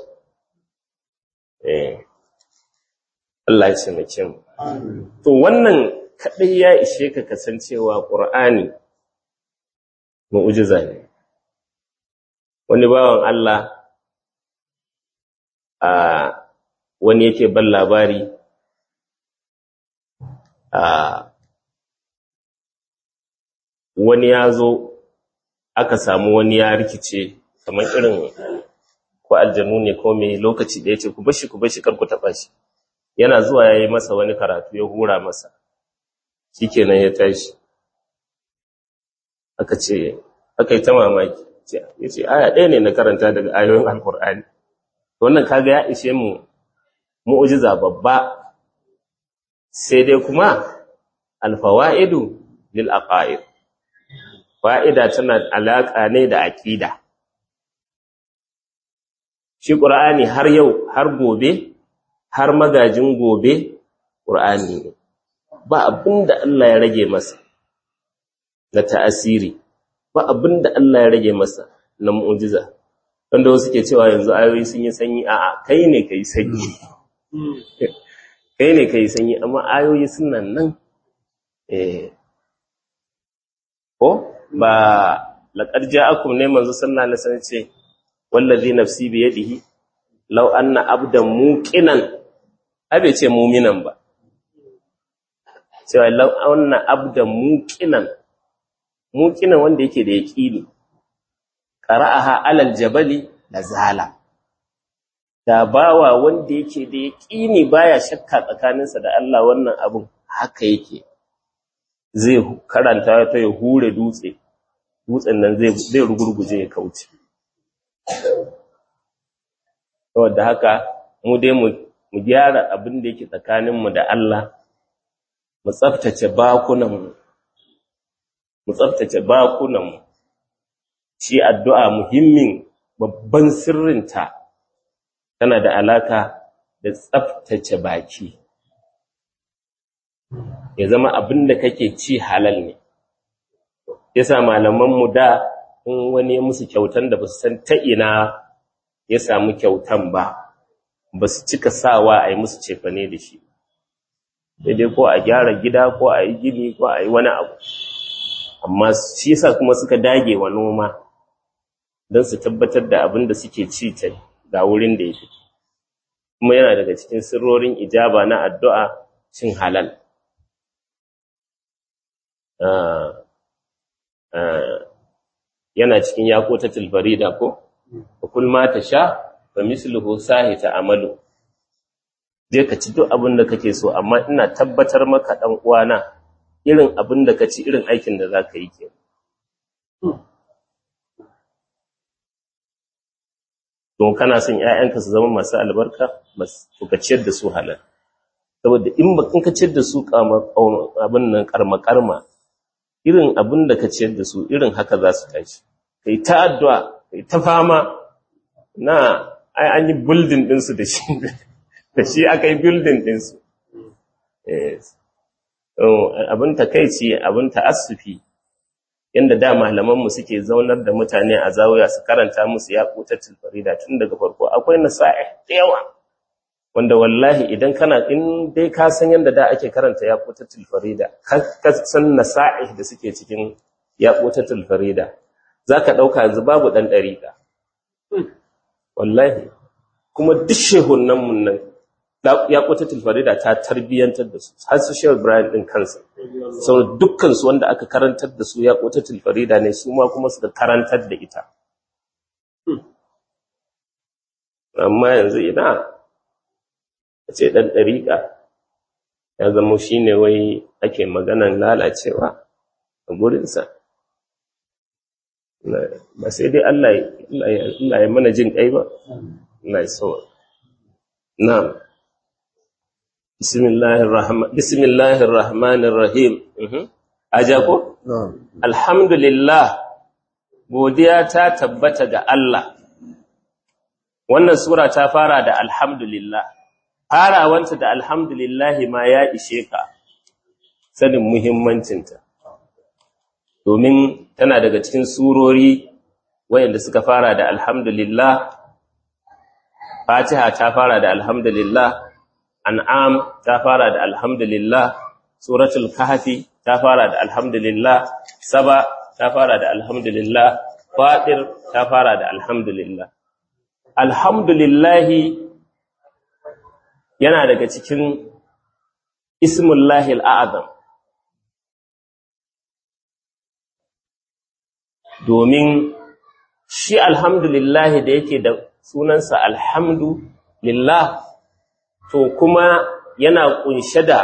Allah ya taimake mu to wannan kadai ya ishe ka kasancewa Qur'ani mu'jiza ne wani bawan Allah a wani yake ban labari a wani ya zo aka samu wani ya rikice kamar irin ko aljanu ne ko mai lokaci da ya ce ku bashi ku bashi kar ku taɓa shi yana zuwa ya yi masa wani karatu ya hura masa shikenan ya tashi aka ce aka yi ta mamaki ya ce aya ɗaya ne na karanta daga ayoyin alkur'ani wannan kaga ya ishe mu mu'jiza babba sai dai kuma alfawaidu lil aqaid fa'ida tana alaka ne da aqida shi qur'ani har yau har gobe har magajin gobe qur'ani ne ba abinda Allah ya rage masa na ta'asiri ba abinda Allah ya rage masa na mu'jiza wanda wasu ke cewa yanzu ayoyi sun yi sanyi a'a kai ne kai sanyi kai ne kai sanyi amma ayoyi suna nan eh ko ba laqad ja'akum ne manzo sallallahu alaihi wasallam ce wallazi nafsi bi yadihi law anna abdan muqinan abe ce mu'minan ba cewa law anna abdan muqinan muqinan wanda yake da yaqini qara'aha alal jabali la zala da bawa wanda yake da yaƙini baya shakka tsakaninsa da Allah wannan abin haka yake zai karanta ta ya hure dutse dutsen nan zai zai rugurguje ya kauce saboda haka mu dai mu mu gyara abin da yake tsakaninmu da Allah mu tsaftace bakunanmu mu tsaftace bakunanmu shi addu'a muhimmin babban sirrinta tana da alaka da tsaftace baki ya zama abin da kake ci halal ne yasa malamanmu da in wani ya musu kyautan da ba su san ta ina ya samu kyautan ba ba su cika sawa a yi musu cefane da shi daidai ko a gyara gida ko a yi gini ko a yi wani abu amma shi yasa kuma suka dage wa noma don su tabbatar da abin da suke ci ta ga wurin da ya fi kuma yana daga cikin sirrorin ijaba na addu'a cin halal yana cikin yakotatul farida ko kul ma ta sha fa misluhu sahi amalu je ka ci duk abin da kake so amma ina tabbatar maka dan uwana irin abin da ka ci irin aikin da zaka yi kenan don kana son ƴaƴanka su zama masu albarka to ka ciyar da su halal saboda in ba in ka ciyar da su abin nan karma karma irin abin da ka ciyar da su irin haka za su tashi kai ta addu'a kai ta fama na ai an yi building ɗinsu da shi da shi aka yi building ɗinsu abin takaici abin ta'assufi yadda da malamanmu suke zaunar da mutane a zawuya su karanta musu ya kutatul farida tun daga farko akwai nasa'i da yawa wanda wallahi idan kana in dai ka san yadda da ake karanta ya kutatul farida ka san nasa'i da suke cikin ya kutatul farida zaka dauka yanzu babu dan dariƙa wallahi kuma duk shehunan mun nan ya kutatul farida ta tarbiyantar da su har su shehu ibrahim din kansa sau dukkan su wanda aka karantar da su ya kutatul farida ne su ma kuma suka karantar da ita amma yanzu ina a ce ɗan ɗariƙa ya zama shi ne wai ake maganan lalacewa a gurinsa ba sai dai Allah ya mana jin ƙai ba Allah ya sawa na'am bismillahir rahmanir rahim aja ko alhamdulillah godiya ta tabbata ga Allah wannan sura ta fara da alhamdulillah farawanta da alhamdulillah ma ya ishe ka sanin muhimmancinta domin tana daga cikin surori wayanda suka fara da alhamdulillah fatiha ta fara da alhamdulillah an'am ta fara da alhamdulillah suratul kahfi ta fara da alhamdulillah saba ta fara da alhamdulillah fatir ta fara da alhamdulillah alhamdulillahi yana daga cikin ismullahi al'azam domin shi alhamdulillahi da yake da sunansa alhamdulillah to kuma yana kunshe da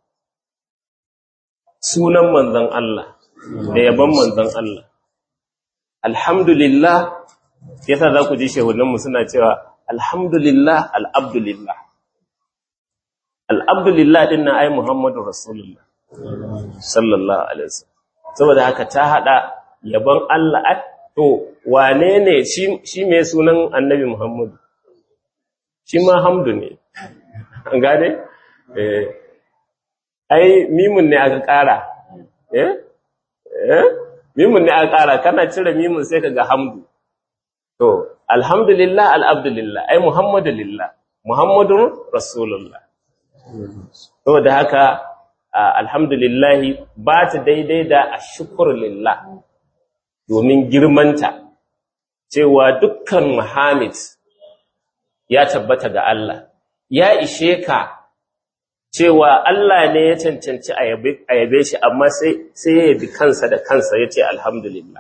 sunan manzon Allah da yaban manzon Allah alhamdulillah yasa za ku ji shehunanmu suna cewa alhamdulillah al'abdulillah al'abdulillah din na ai Muhammadu Rasulullah sallallahu alaihi wasallam saboda haka ta hada yaban Allah to wane ne shi mai sunan annabi Muhammadu shi ma hamdu ne an gane eh ai mimun ne aka kara eh eh mimun ne aka kara kana cire mimun sai kaga hamdu to alhamdulillah al'abdulillah ai muhammadu lillah muhammadun rasulullah saboda haka alhamdulillah ba ta daidai da ashkur lillah domin girmanta cewa dukkan muhammad ya tabbata ga Allah ya ishe ka cewa Allah ne ya cancanci a yabe shi amma sai ya yabi kansa da kansa ya ce alhamdulillah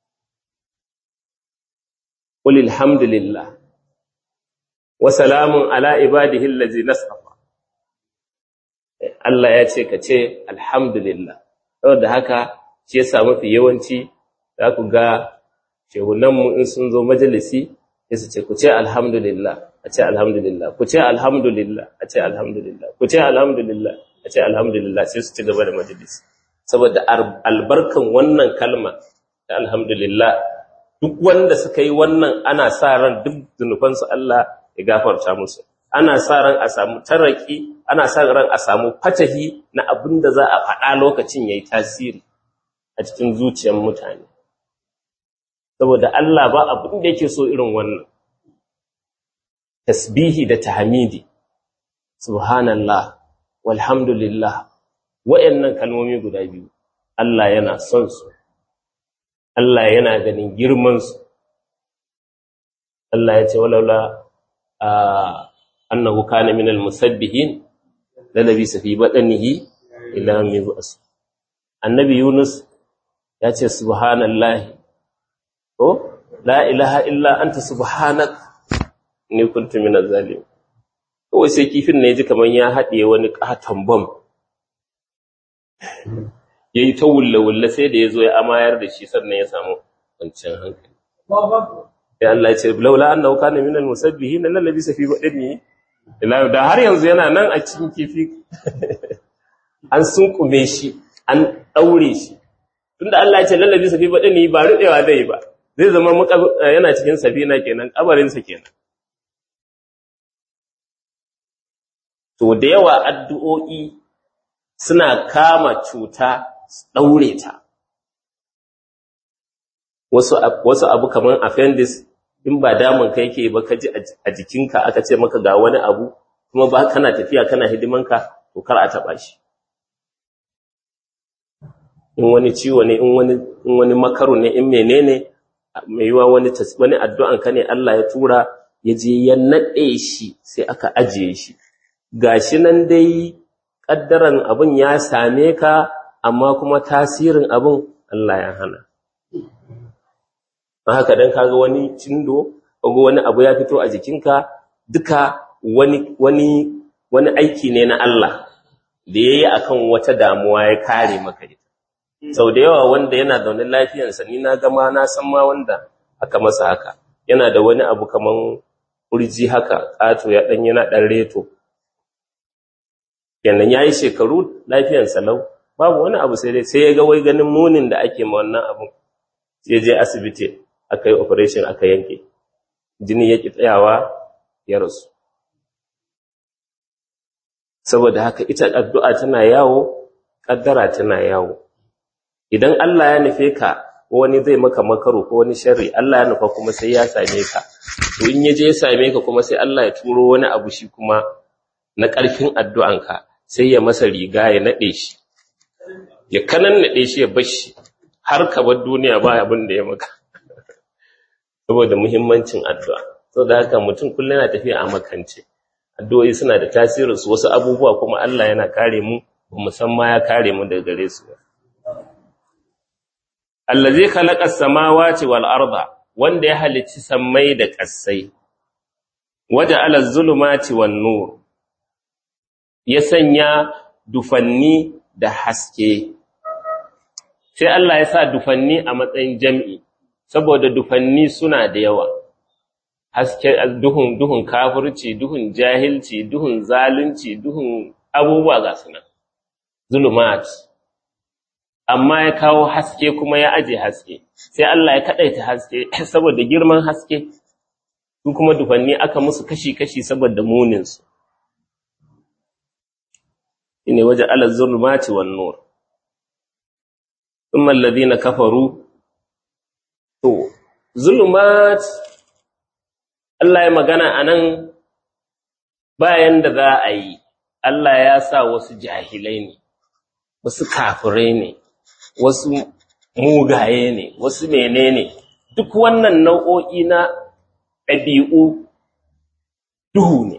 قل الحمد لله وسلام على عباده الذين اصطفى Allah ya ce ka ce alhamdulillah saboda haka shi yasa mafi yawanci za ku ga shehunanmu in sun zo majalisi sai su ce ku ce alhamdulillah a ce alhamdulillah ku ce alhamdulillah a ce alhamdulillah ku ce alhamdulillah a ce alhamdulillah sai su ci gaba da majalisi saboda albarkan wannan kalma ta alhamdulillah duk wanda suka yi wannan ana sa ran duk zunubansu Allah ya gafarta musu ana sa ran a samu taraki ana sa ran a samu fatahi na abin da za a faɗa lokacin yayi tasiri a cikin zuciyar mutane saboda Allah ba abin da yake so irin wannan tasbihi da tahmidi subhanallah walhamdulillah wayannan kalmomi guda biyu Allah yana son su Allah yana ganin girmansu. Allah ya ce, walaula annahu kana minal musabbihin lalabi safi baɗanihi ila mai su. Annabi Yunus ya ce, Subhanallahi, ko, la ilaha illa anta subhanak ni kuntu minal zalim. Kawai sai kifin na ji kamar ya haɗe wani ƙaton bom. ya yi ta wulle-wulle sai da ya zo ya amayar da shi sannan ya samu kwanciyar hankali. Ya Allah ce, laula an nauka na minal musabbihi na lallabi safi baɗin ne, da har yanzu yana nan a cikin kifi, an sunkume shi, an ɗaure shi. Tunda Allah ce lallabi safi baɗin ne ba ruɗewa zai ba, zai zama yana cikin safina kenan, ƙabarinsa kenan. to da yawa addu'o'i suna kama cuta ɗaure ta wasu wasu abu kaman appendix in ba damun kai yake ba ka ji a jikinka aka ce maka ga wani abu kuma ba kana tafiya kana hidimanka to kar a taba shi in wani ciwo ne in wani in wani makaru ne in menene mai yiwa wani wani addu'an ka ne Allah ya tura ya je ya nade shi sai aka ajiye shi gashi nan dai kaddaran abun ya same ka amma kuma tasirin abun Allah ya hana don haka dan kaga wani cindo ko wani abu ya fito a jikinka duka wani wani wani aiki ne na Allah da yayi akan wata damuwa ya kare maka ita sau da yawa wanda yana zaune lafiyarsa ni na gama na san ma wanda aka masa haka yana da wani abu kaman urji haka ƙato ya ɗan yana ɗan reto yannan ya yi shekaru lafiyarsa lau babu wani abu sai dai sai ya ga wai ganin munin da ake ma wannan abun sai je asibiti aka yi operation aka yanke jini ya ƙi tsayawa ya rasu saboda haka ita addu'a tana yawo ƙaddara tana yawo idan Allah ya nufe ka wani zai maka makaro ko wani sharri Allah ya nufa kuma sai ya same ka to in yaje ya same ka kuma sai Allah ya turo wani abu shi kuma na ƙarfin addu'anka sai ya masa riga ya nade shi ya kanan nade shi ya bar shi har ka bar duniya ba abin da ya maka saboda muhimmancin addu'a saboda haka mutum kullum yana tafiya a makance addu'o'i suna da tasirin su wasu abubuwa kuma Allah yana kare mu musamman ya kare mu daga gare su allazi khalaqa as-samawati wal arda wanda ya halicci sammai da ƙasai waja'ala az-zulumati wan nur ya sanya dufanni da haske sai Allah ya sa dufanni a matsayin jam'i saboda dufanni suna da yawa haske duhun duhun kafirci duhun jahilci duhun zalunci duhun abubuwa ga sunan zulumat amma ya kawo haske kuma ya aje haske sai Allah ya kadaita haske saboda girman haske su kuma dufanni aka musu kashi-kashi saboda munin su ine waje ala zulmati wan nur thumma alladhina kafaru to zulumat Allah ya magana anan bayan da za a yi Allah ya sa wasu jahilai ne wasu kafirai ne wasu mugaye ne wasu menene duk wannan nau'o'i na ɗabi'u duhu ne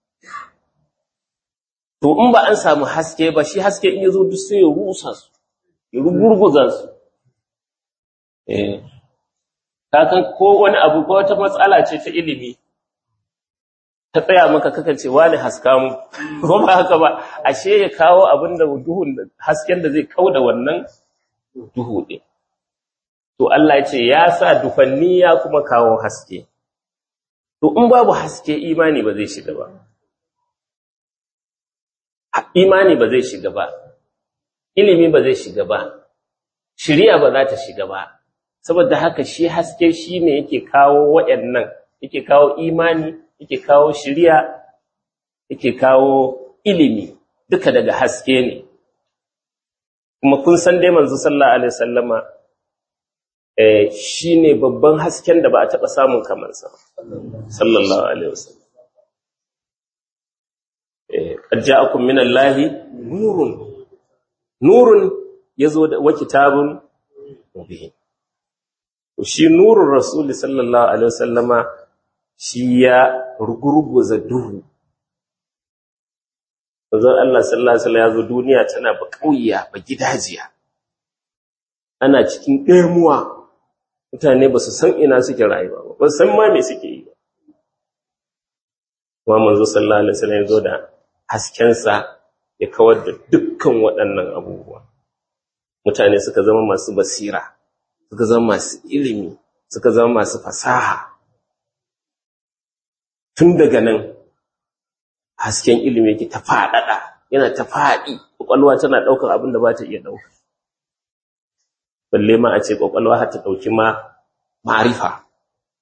to in ba an samu haske ba shi haske in yazo duk sai ya rusa su ya rugurguza su eh kakan ko wani abu ko wata matsala ce ta ilimi ta tsaya maka kakan ce wani haska mu ko ba haka ba ashe ya kawo abin da duhun hasken da zai kauda wannan duhu ɗin. To Allah ya ce ya sa dufanni ya kuma kawo haske. To in babu haske imani ba zai shiga ba. Imani ba zai shiga ba. Ilimi ba zai shiga ba. Shiriya ba za ta shiga ba. Saboda haka shi haske shi ne yake kawo waɗannan, yake kawo imani, yake kawo shiriya, yake kawo ilimi, duka daga haske ne. kuma kun san dai manzo sallallahu alaihi wasallama eh shine babban hasken da ba a taba samun kamar sa sallallahu alaihi wasallam eh qad ja'akum minallahi nurun nurun yazo da wa kitabun mubin to shi nurun rasul sallallahu alaihi wasallama shi ya rugurguza duhu Manzon Allah sallallahu alaihi wasallam ya zo duniya tana ba kauya ba gidajiya. Ana cikin ɗemuwa. Mutane ba su san ina suke rayuwa ba, ba san ma me suke yi ba. Kuma manzo sallallahu alaihi wasallam ya zo da haskensa ya kawar da dukkan waɗannan abubuwa. Mutane suka zama masu basira, suka zama masu ilimi, suka zama masu fasaha. Tun daga nan hasken ilimi yake ta faɗaɗa yana ta faɗi ƙwaƙwalwa tana ɗaukar abin da ba ta iya ɗauka balle ma a ce ƙwaƙwalwa har ta ɗauki ma ma'arifa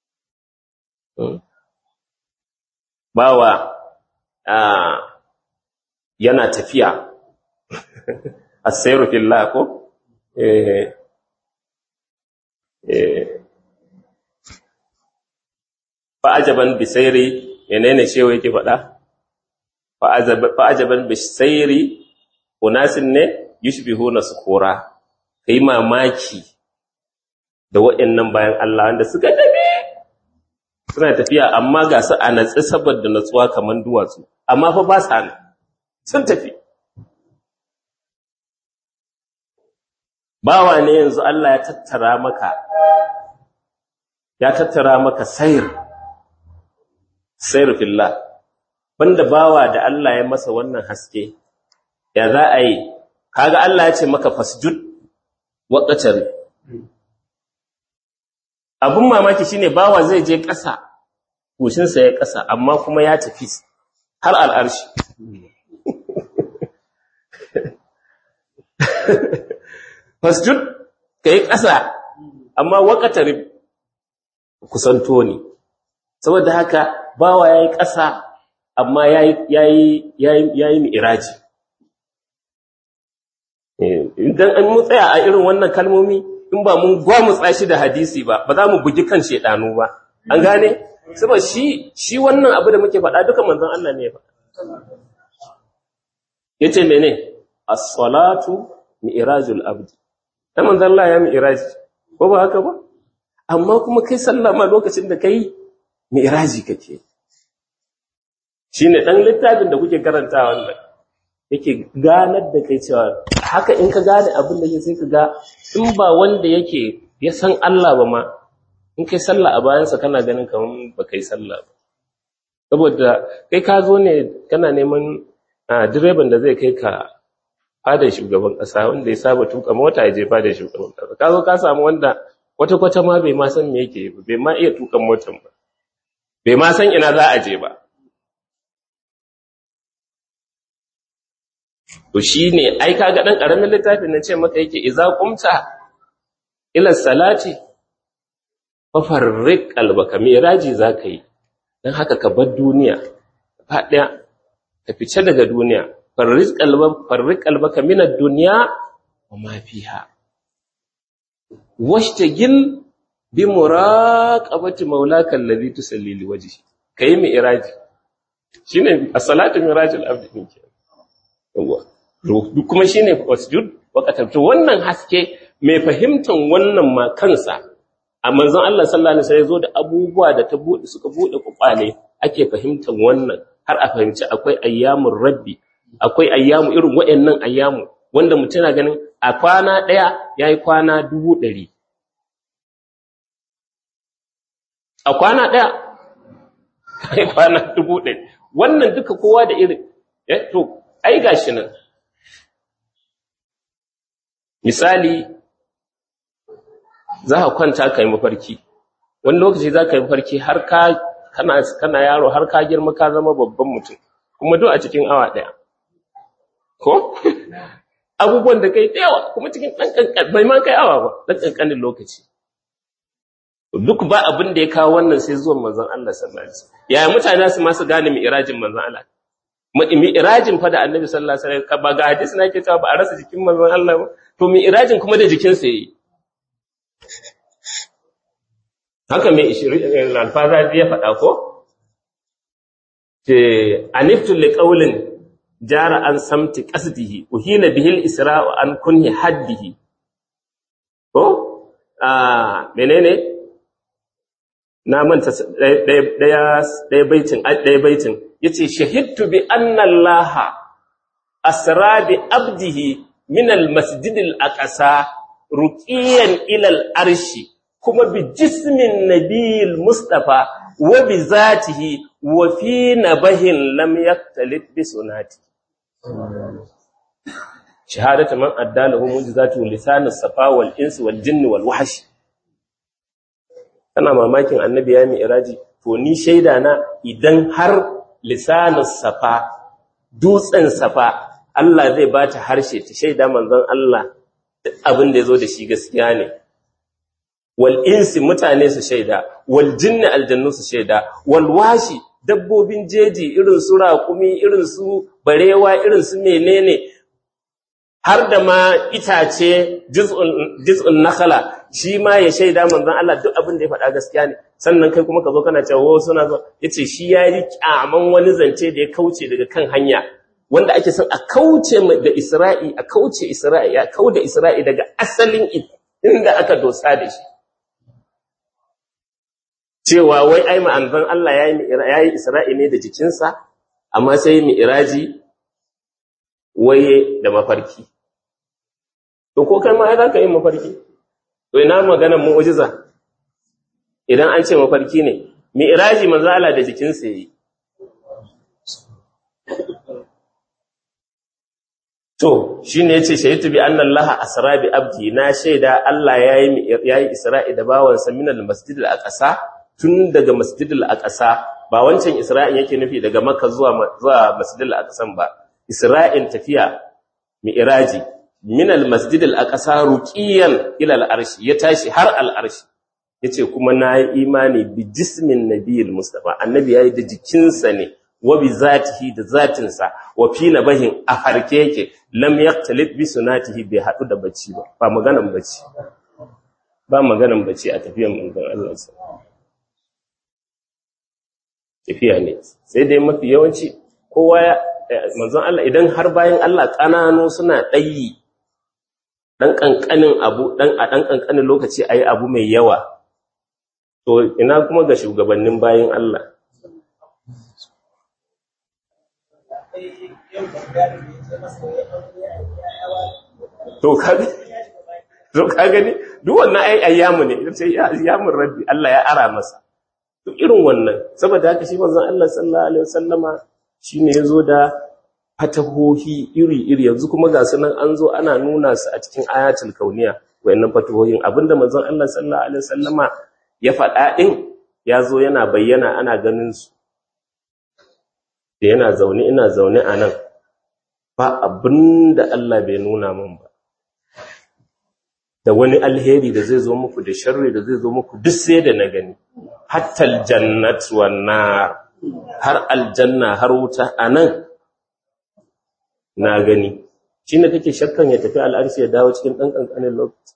bawa yana tafiya as-sayru fillah ko eh eh fa'ajaban bisairi menene shewa yake faɗa fa'ajaban bisairi unasin ne yushbihuna sukura kai mamaki da waɗannan bayan Allah wanda suka tafi suna tafiya amma ga su a natsi saboda natsuwa kamar duwatsu amma fa ba sa nan sun tafi bawa ne yanzu Allah ya tattara maka ya tattara maka sayr sayr fillah banda bawa da Allah ya masa wannan haske ya za a yi kaga Allah ya ce maka fasjud waqatar abun mamaki shine bawa zai je ƙasa goshinsa ya ƙasa amma kuma ya tafi har al'arshi fasjud ka yi ƙasa amma waƙatar kusanto ne saboda haka bawa ya yi ƙasa amma ya yi mi'iraji idan an mu tsaya a irin wannan kalmomi in ba mun gwamutsa shi da hadisi ba ba za mu bugi kan shedanu ba an gane saboda shi shi wannan abu da muke faɗa duka manzon Allah ne ya faɗa yace mene as-salatu mi'rajul abdi dan manzon Allah ya mi'raji ko ba haka ba amma kuma kai sallah ma lokacin da kai mi'raji kake shine dan littafin da kuke karantawa wannan yake ganar da kai cewa haka in ka gane abin da sai ka ga in ba wanda yake ya san Allah ba ma in kai sallah a bayansa kana ganin kamar ba kai sallah ba saboda kai ka zo ne kana neman direban da zai kai ka fadar shugaban ƙasa wanda ya saba tuka mota ya je fadar shugaban ƙasa ka zo ka samu wanda wata kwata ma bai ma san me yake ba bai ma iya tukan motan ba bai ma san ina za a je ba to shine ai kaga dan karamin littafin nan ce maka yake idza qumta ila salati fa farriq qalbaka miraji zaka yi dan haka ka bar duniya fa daya ka fice daga duniya farriq qalbaka farriq qalbaka min ad-dunya wa ma fiha washtagil bi muraqabati maulaka alladhi tusalli li wajhi kai miraji shine as-salatu mirajul abdi kenan yawa kuma shine wasjud waqatan to wannan haske mai fahimtan wannan ma kansa a manzon Allah sallallahu alaihi wasallam zo da abubuwa da ta bude suka bude kwakwale ake fahimtan wannan har a fahimci akwai ayyamur rabbi akwai ayyamu irin wayannan ayyamu wanda mutum na ganin a kwana daya yayi kwana dubu ɗari. a kwana daya yayi kwana dubu ɗari. wannan duka kowa da irin eh to ai gashi nan misali za ka kwanta ka yi mafarki wani lokaci za ka yi mafarki har ka kana kana yaro har ka girma ka zama babban mutum kuma duk a cikin awa ɗaya ko abubuwan da kai da yawa kuma cikin ɗan ƙanƙan bai ma kai awa ba ɗan ƙanƙanin lokaci duk ba abin da ya kawo wannan sai zuwan manzon Allah sallallahu alaihi wasallam yaya mutane su ma su gane mi'rajin manzon Allah mi'rajin fa da annabi sallallahu alaihi wasallam ba ga hadisi na ke cewa ba a rasa jikin manzon Allah ba to mi'rajin kuma da jikin sa yayi haka mai ishirin alfaza ya faɗa ko ce aniftu liqaulin jara an samti qasdihi uhila bihil isra'u an kunhi haddihi ko ah menene na manta daya daya baitin daya baitin yace shahidtu bi anna allaha asra bi abdihi min almasjid alaqsa ruqiyan ila alarshi kuma bi jismin nabiyil mustafa wa bi zatihi wa fi nabahin lam yaktalif bi sunati shahadatu man addalahu mujizatu lisan as-safa wal ins wal jinn wal wahsh kana mamakin annabi ya mi'raji to ni shaida na idan har lisanus safa dutsen safa Allah zai bata harshe ta shaida manzon Allah duk abin da yazo da shi gaskiya ne wal insi mutane su shaida wal jinni aljannu su shaida wal washi dabbobin jeji irin su raƙumi irin su barewa irin su menene har da ma itace jiz'un nakhala shi ma ya shaida manzon Allah duk abin da ya faɗa gaskiya ne sannan kai kuma ka zo kana cewa suna zo yace shi ya yi kyaman wani zance da ya kauce daga kan hanya wanda ake son a kauce da Isra'i a kauce Isra'i a kauda Isra'i daga asalin inda aka dosa da shi cewa wai ai ma'anzan Allah ya yi Isra'i ne da jikinsa amma sai mi'iraji waye da mafarki to ko kai ma ai zaka yi mafarki to ina maganar mu'jiza idan an ce mafarki ne mi'raji manzo Allah da jikinsa yayi to shine yace shaytu bi anna Allah asra bi abdi na shaida Allah yayi yayi Isra'i da bawansa min al-masjid al-aqsa tun daga masjid al-aqsa ba wancan Isra'in yake nufi daga Makka zuwa zuwa masjid al-aqsa ba Isra'in tafiya mi'raji min al-masjid al-aqsa ruqiyan ila al-arsh ya tashi har al-arsh yace kuma nayi imani bi jismin nabiyil mustafa annabi yayi da jikinsa ne wa bi zatihi da zatinsa wa fi nabahin a farke yake lam yaqtalib bi sunatihi bai hadu da bacci ba ba maganan bacci ba maganan bacci a tafiyan manzon Allah tafiya ne sai dai mafi yawanci kowa ya manzon Allah idan har bayan Allah kananu suna ɗayi dan kankanin abu dan a dan kankanin lokaci ayi abu mai yawa to ina kuma ga shugabannin bayan Allah to kaga to kaga ne duk wannan ai ayyamu ne sai ayyamun rabbi Allah ya ara masa to irin wannan saboda haka shi manzon Allah sallallahu alaihi wasallama shine yazo da fatahohi iri-iri yanzu kuma ga sunan an zo ana nuna su a cikin ayatul kauniya wayannan fatahohin abinda manzon Allah sallallahu alaihi wasallama ya faɗa din ya zo yana bayyana ana ganin su da yana zaune ina zaune a nan ba abinda Allah bai nuna min ba da wani alheri da zai zo muku da sharri da zai zo muku duk sai da na gani hatta aljannat wan nar har aljanna har wuta anan na gani shine kake shakkan ya tafi al'arshi ya dawo cikin dan kankanin lokaci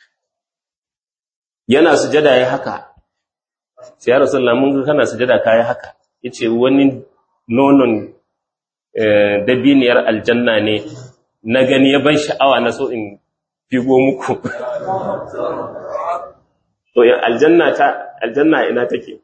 yana sujada yayi haka sai ya rasulullah mun ga kana sujada kai haka yace wani nonon dabiniyar aljanna ne na gani ya ban sha'awa na so in figo muku to aljanna ta aljanna ina take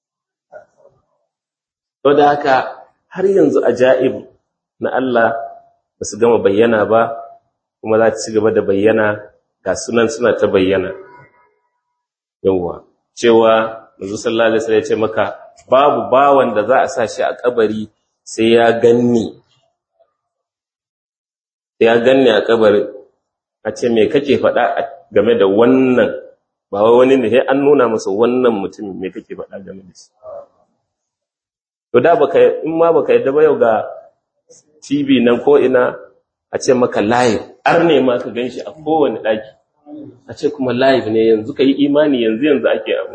to da haka har yanzu ajaib na Allah ba su gama bayyana ba kuma za ta ci gaba da bayyana ga sunan suna ta bayyana yawwa cewa manzo sallallahu alaihi wasallam ya ce maka babu bawan da za a sa shi a kabari sai ya ganni ya ganni a kabari a ce me kake faɗa game da wannan ba wai wani ne sai an nuna masa wannan mutumin me kake faɗa game da shi to da baka in ma baka yadda ba yau ga TV nan ko ina a ce maka live ar ne ma ka ganshi a kowane daki a ce kuma live ne yanzu ka yi imani yanzu yanzu ake abu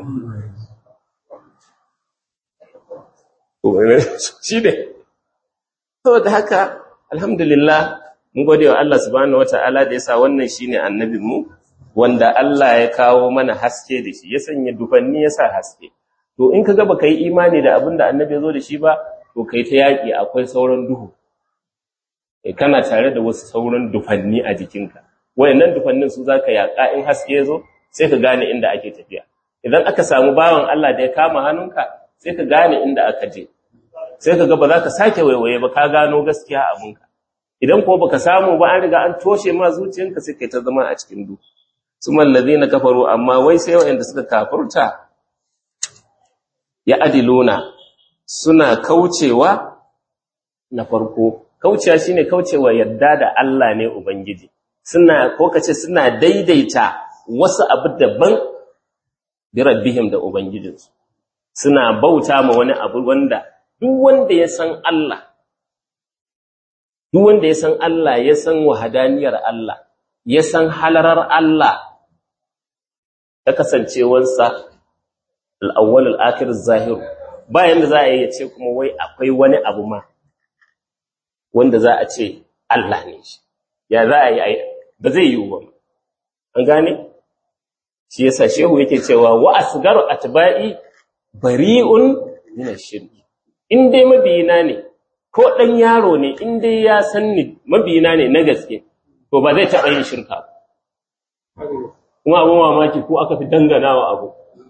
shi ne saboda haka alhamdulillah mun gode wa Allah subhanahu wata'ala da yasa wannan shine annabinmu wanda Allah ya kawo mana haske da shi ya sanya dufanni ya sa haske to in kaga baka yi imani da abin da annabi ya zo da shi ba to kai ta yaki akwai sauran duhu eh kana tare da wasu sauran dufanni a jikinka wayannan dufannin su zaka yaka in haske ya zo sai ka gane inda ake tafiya idan aka samu bawan Allah da ya kama hannunka sai ka gane inda aka je sai ka ga ba za ka sake waiwaye ba ka gano gaskiya abinka idan ko baka samu ba an riga an toshe ma zuciyanka sai kai ta zama a cikin duhu sumal ladina kafaru amma wai sai wayanda suka kafurta ya adiluna suna kaucewa na farko kaucewa shine kaucewa yadda da Allah ne ubangiji suna ko kace suna daidaita wasu abu daban bi rabbihim da ubangijinsu suna bauta ma wani abu wanda duk wanda ya san Allah duk wanda ya san Allah ya san wahadaniyar Allah ya san halarar Allah ta kasancewarsa al'awwal al'akir zahiru bayan da za a yi ya ce kuma wai akwai wani abu ma wanda za a ce Allah ne shi ya za a yi ba zai yi ba an gane shi yasa shehu yake cewa wa asgaru atba'i bari'un min ash-shirk in dai mabiyina ne ko dan yaro ne in dai ya san ni mabiyina ne na gaske to ba zai taɓa yin shirka kuma abun mamaki ko aka fi danganawa abu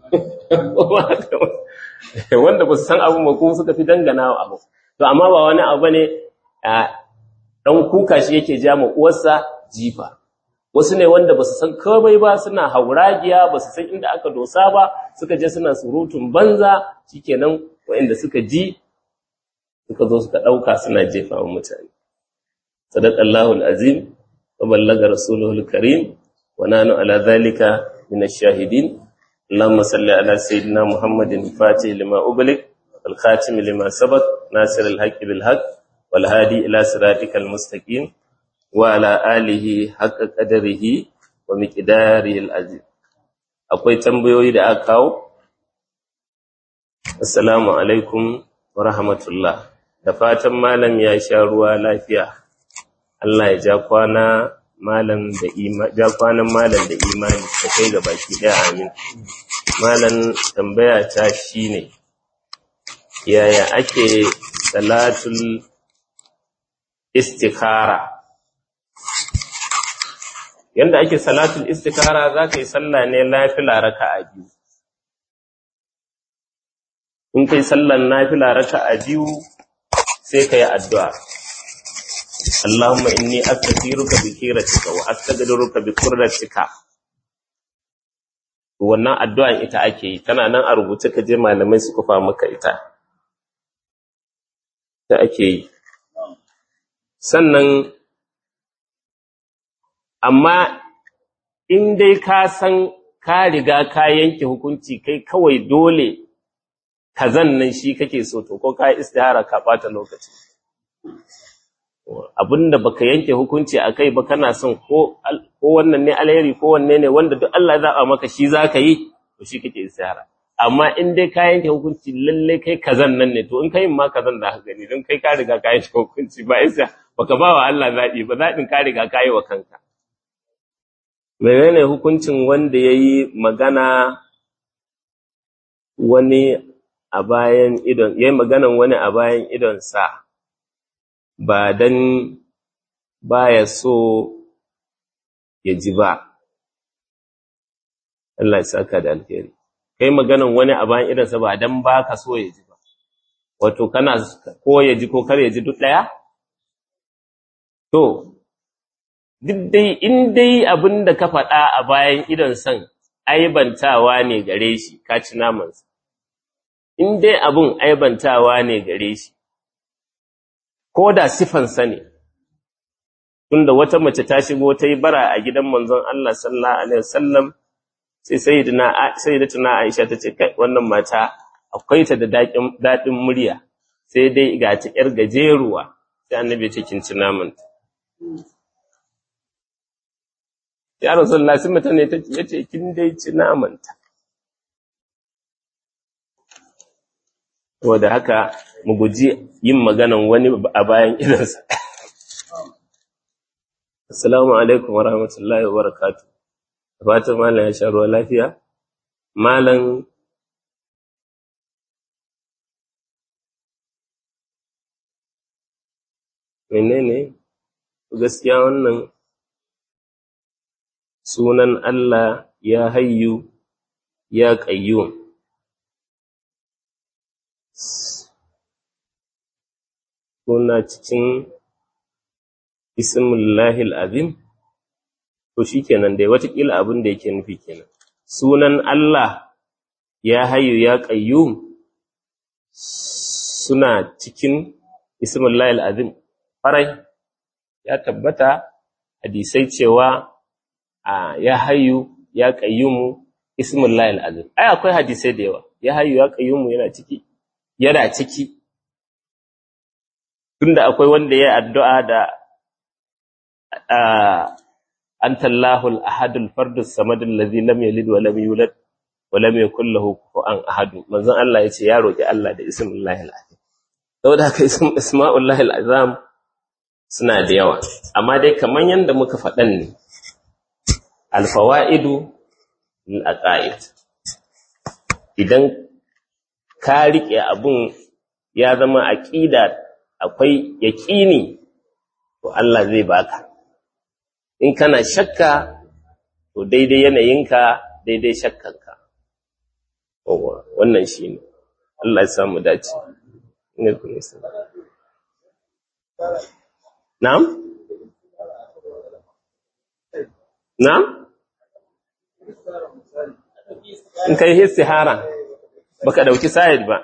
wanda ba su san abun ba ko suka fi danganawa abu to amma ba wani abu ne dan kuka shi yake ja ma uwarsa jifa wasu ne wanda ba su san komai ba suna hauragiya ba su san inda aka dosa ba suka je suna surutun banza shikenan waɗanda suka ji suka zo suka ɗauka suna jefa wa mutane sadaqallahu alazim wa ballaga rasuluhu alkarim wa nanu ala dhalika min ash-shahidin اللهم صل على سيدنا محمد الفاتح لما أغلق الخاتم لما سبق ناصر الحق بالحق والهادي إلى صراطك المستقيم وعلى آله حق قدره ومقداره العظيم akwai tambayoyi da aka kawo assalamu alaikum wa rahmatullah da fatan malam ya sha ruwa lafiya Allah ya ja kwana malam da ima ja kwanan malam da imani da kai ga baki daya amin malam tambaya ta shine yaya ake salatul istikhara yanda ake salatul istikhara zaka yi sallah ne nafila raka'a biyu in kai sallan nafila raka'a biyu sai kai addu'a Allahumma inni astaghfiruka bi khiratika wa astaghfiruka bi qurratika wannan addu'a ita ake yi tana nan a rubuce ka je malamai su kufa maka ita ta ake yi sannan amma in dai ka san ka riga ka yanke hukunci kai kawai dole kazan nan shi kake so to ko ka istihara ka bata lokaci abinda baka yanke hukunci akai ba kana son ko ko wannan ne alheri ko wanne ne wanda duk Allah ya zaba maka shi zaka yi to shi kake istihara amma in dai ka yanke hukunci lalle kai kazan nan ne to in kai ma kazan da ka gani don kai ka riga ka yanke hukunci ba isa baka ba wa Allah zabi ba zabin ka riga ka yi wa kanka menene hukuncin wanda yayi magana wani a bayan idon yayi maganan wani a bayan idon sa ba dan baya so ya ji ba Allah ya saka da alheri kai maganan wani a bayan idon sa ba dan baka so ya ji ba wato kana ko ya ji ko kar ya ji duk daya to duk dai in dai abin da ka faɗa a bayan idon san aibantawa ne gare shi ka ci namansa in dai abin aibantawa ne gare shi ko da sifansa ne tunda wata mace ta shigo ta yi bara a gidan manzon Allah sallallahu alaihi wasallam sai sayyidina sayyidatuna Aisha ta ce kai wannan mata akwai ta da daƙin daɗin murya sai dai ga ta yar gajeruwa sai annabi ya ce kin ci namanta ya rasulullah sai mutane ta yace kin dai ci namanta saboda haka mu guji yin maganan wani a bayan idansa assalamu alaikum wa rahmatullahi wa barakatuh fatan malam ya sha ruwa lafiya malam menene gaskiya wannan sunan Allah ya hayyu ya qayyum suna cikin ismullahil azim to shikenan dai watakila abin da yake nufi kenan sunan Allah ya hayyu ya qayyum suna cikin ismullahil azim farai ya tabbata hadisai cewa a ya hayyu ya qayyumu ismullahil azim ai akwai hadisai da yawa ya hayyu ya qayyumu yana ciki yana ciki tunda akwai wanda ya addu'a da anta Allahul ahadul fardus samadul ladzi lam yalid wa lam yulad wa lam yakul lahu kufuwan ahad manzon Allah yace ya roki Allah da ismullahil azim saboda haka ism isma'ullahil azam suna da yawa amma dai kamar yadda muka faɗan ne alfawa'idu al'aqaid idan ka riƙe abun ya zama aƙida akwai yaƙini to Allah zai baka in kana shakka to daidai yanayinka daidai shakkanka wannan shi ne Allah ya samu dace na'am na'am in kai istihara baka dauki sayid ba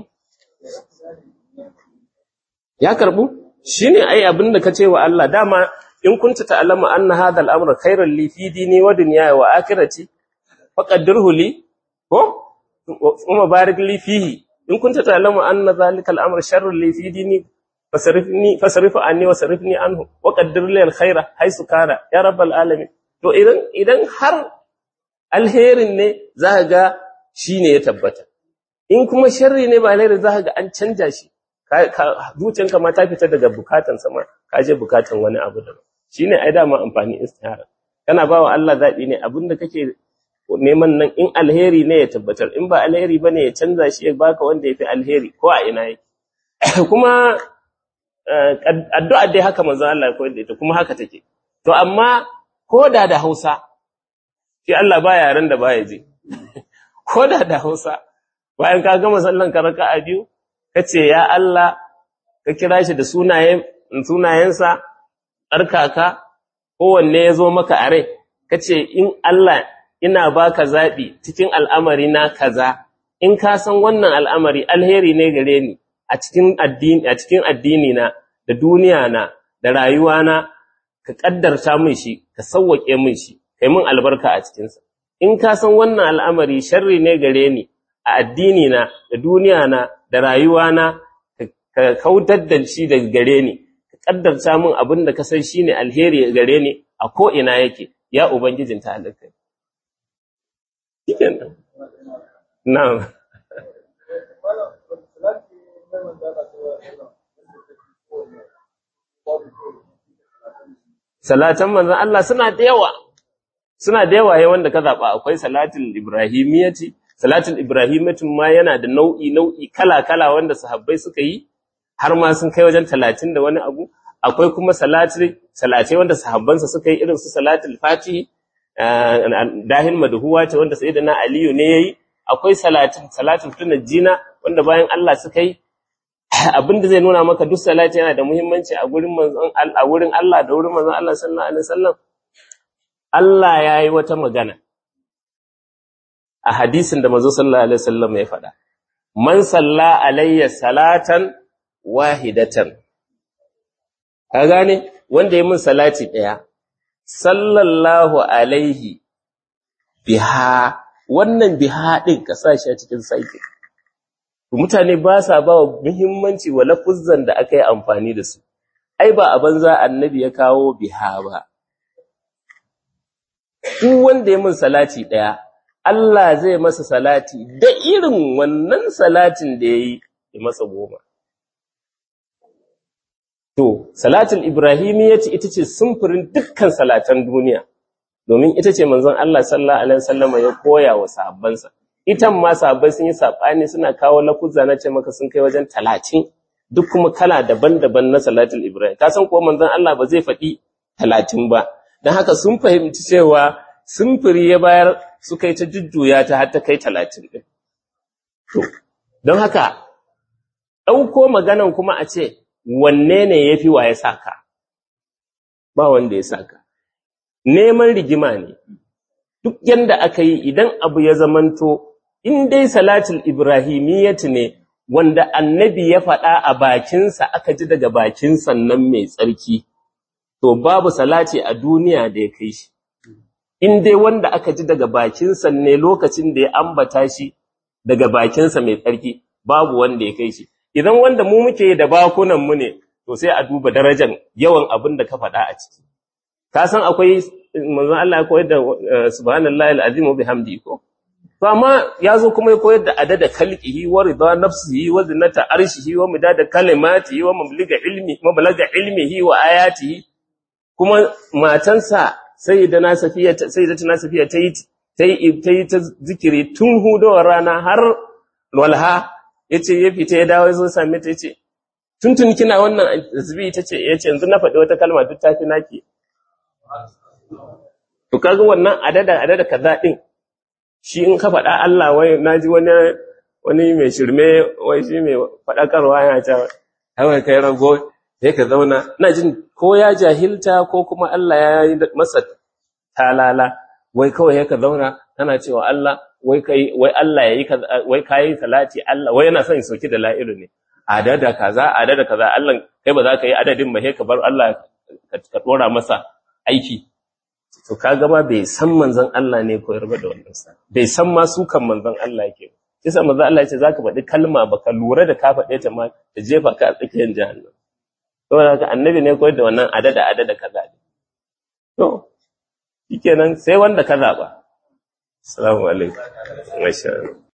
ya karbu shine ai abinda kace wa Allah dama in kunta ta'lamu anna hadha al-amra khayran li fi dini wa dunyaya wa akhirati faqaddirhu li ko kuma barik li fihi in kunta ta'lamu anna dhalika al-amra sharrun li fi dini fasarifni fasarif anni wa sarifni anhu wa qaddir li al-khayra haythu kana ya rabbal alamin to idan idan har alherin ne za ga shine ya tabbata in kuma sharri ne ba alheri za ga an canja shi zuciyanka ma ta fita daga bukatan sama ka je bukatan wani abu da shine ai dama amfani istihara kana bawa Allah zabi ne abinda kake neman nan in alheri ne ya tabbatar in ba alheri bane ya canza shi ya baka wanda yafi alheri ko a ina yake kuma addu'a dai haka manzo Allah ya koyar da ita kuma haka take to amma koda da Hausa shi Allah ba yaran da baya je koda da Hausa bayan ka gama sallan ka raka'a biyu kace ya Allah ka kira shi da sunayen sunayensa tsarkaka kowanne ya zo maka a rai kace in Allah ina baka zabi cikin al'amari na kaza in ka san wannan al'amari alheri ne gare ni a cikin addini a cikin addini na da duniya na da rayuwa na ka kaddarta min shi ka sauwake min shi kai min albarka a cikin sa in ka san wannan al'amari sharri ne gare ni a addini na da duniya na da rayuwa na ka kautar da shi daga gare ni ka kaddarta min abin da ka san shine alheri gare ni a ko ina yake ya ubangijin ta halaka shikenan na'am salatan manzon Allah suna da yawa suna da yawa wanda ka zaba akwai salatul ibrahimiyyati salatul ibrahimiyyati ma yana da nau'i nau'i kala kala wanda sahabbai suka yi har ma sun kai wajen 30 da wani abu akwai kuma salatul salatai wanda sahabbansa suka yi irin su salatul fatihi dahin madhuwa ce wanda sayyidina aliyu ne yayi akwai salatin salatul tunajjina wanda bayan Allah suka yi abinda zai nuna maka duk salati yana da muhimmanci a gurin manzon a wurin Allah da wurin manzon Allah sallallahu alaihi wasallam Allah yayi wata magana a hadisin da manzo sallallahu alaihi wasallam ya faɗa man salla alayya salatan wahidatan ka gane wanda ya min salati daya sallallahu alaihi biha wannan biha din ka sa shi a cikin saiki mutane ba sa ba wa muhimmanci wa lafuzzan da aka yi amfani da su ai ba a banza annabi ya kawo biha ba duk wanda ya min salati daya Allah zai masa salati da irin wannan salatin da yayi ya masa goma To, salatul Ibrahimiyyati ita ce sumfurin dukkan salatan duniya, domin ita ce manzon Allah sallallahu Alaihi wasallama ya koya wa sahabbansa. Itan ma sahabbai sun yi saɓani suna kawo lafuzza na ce maka sun kai wajen talatin, duk kuma kala daban-daban na salatul Ibrahim. Ka san kuwa manzon Allah ba zai faɗi talatin ba, don haka sun fahimci cewa sumfuri ya bayar suka yi ta jujjuya ta har ta kai talatin ɗin. To, don haka, ɗauko maganan kuma a ce, wanne ne ya fi wa ya saka ba wanda ya saka neman rigima ne duk yanda aka yi idan abu ya zamanto in dai salatul ibrahimiyyati ne wanda annabi ya faɗa a bakinsa aka ji daga bakin sannan mai tsarki to babu salati a duniya da ya kai shi in dai wanda aka ji daga bakinsa ne lokacin da ya ambata shi daga bakinsa mai tsarki babu wanda ya kai shi idan wanda mu muke da bakunan mu ne to sai a duba darajar yawan abin da ka faɗa a ciki ka san akwai manzon Allah ya koyar da subhanallahi alazim wa bihamdi ko to amma ya zo kuma ya koyar da adada khalqihi wa rida nafsihi wa zinata arshihi wa midada kalimatihi wa mablaga ilmi mablaga ilmihi wa ayatihi kuma matansa sayyidina safiya sayyidatuna safiya tayi tayi tayi ta zikiri tun hudowar rana har walha yace ya fita ya dawo ya same ta yace tuntun kina wannan tasbih tace yace yanzu na faɗi wata kalma duk tafi naki to kaga wannan adada adada kaza din shi in ka faɗa Allah wai naji wani wani mai shirme wai shi mai faɗakarwa yana ta kawai kai rago sai ka zauna ina jin ko ya jahilta ko kuma Allah ya yi masa talala wai kawai ya ka zauna kana cewa Allah wai kai wai Allah yayi kaza wai kai salati Allah wai yana son ya soki da la'ilu ne adada kaza adada kaza Allah kai ba za ka yi adadin ba sai ka bar Allah ka dora masa aiki to kaga ma bai san manzon Allah ne koyar ba da wannan sa bai san ma su kan manzon Allah yake ba kisa manzon Allah yace zaka faɗi kalma baka lura da ka faɗe ta ma ta jefa ka a tsakiyar jahannam saboda haka annabi ne koyar da wannan adada adada kaza to shikenan sai wanda ka zaba assalamu alaikum masha Allah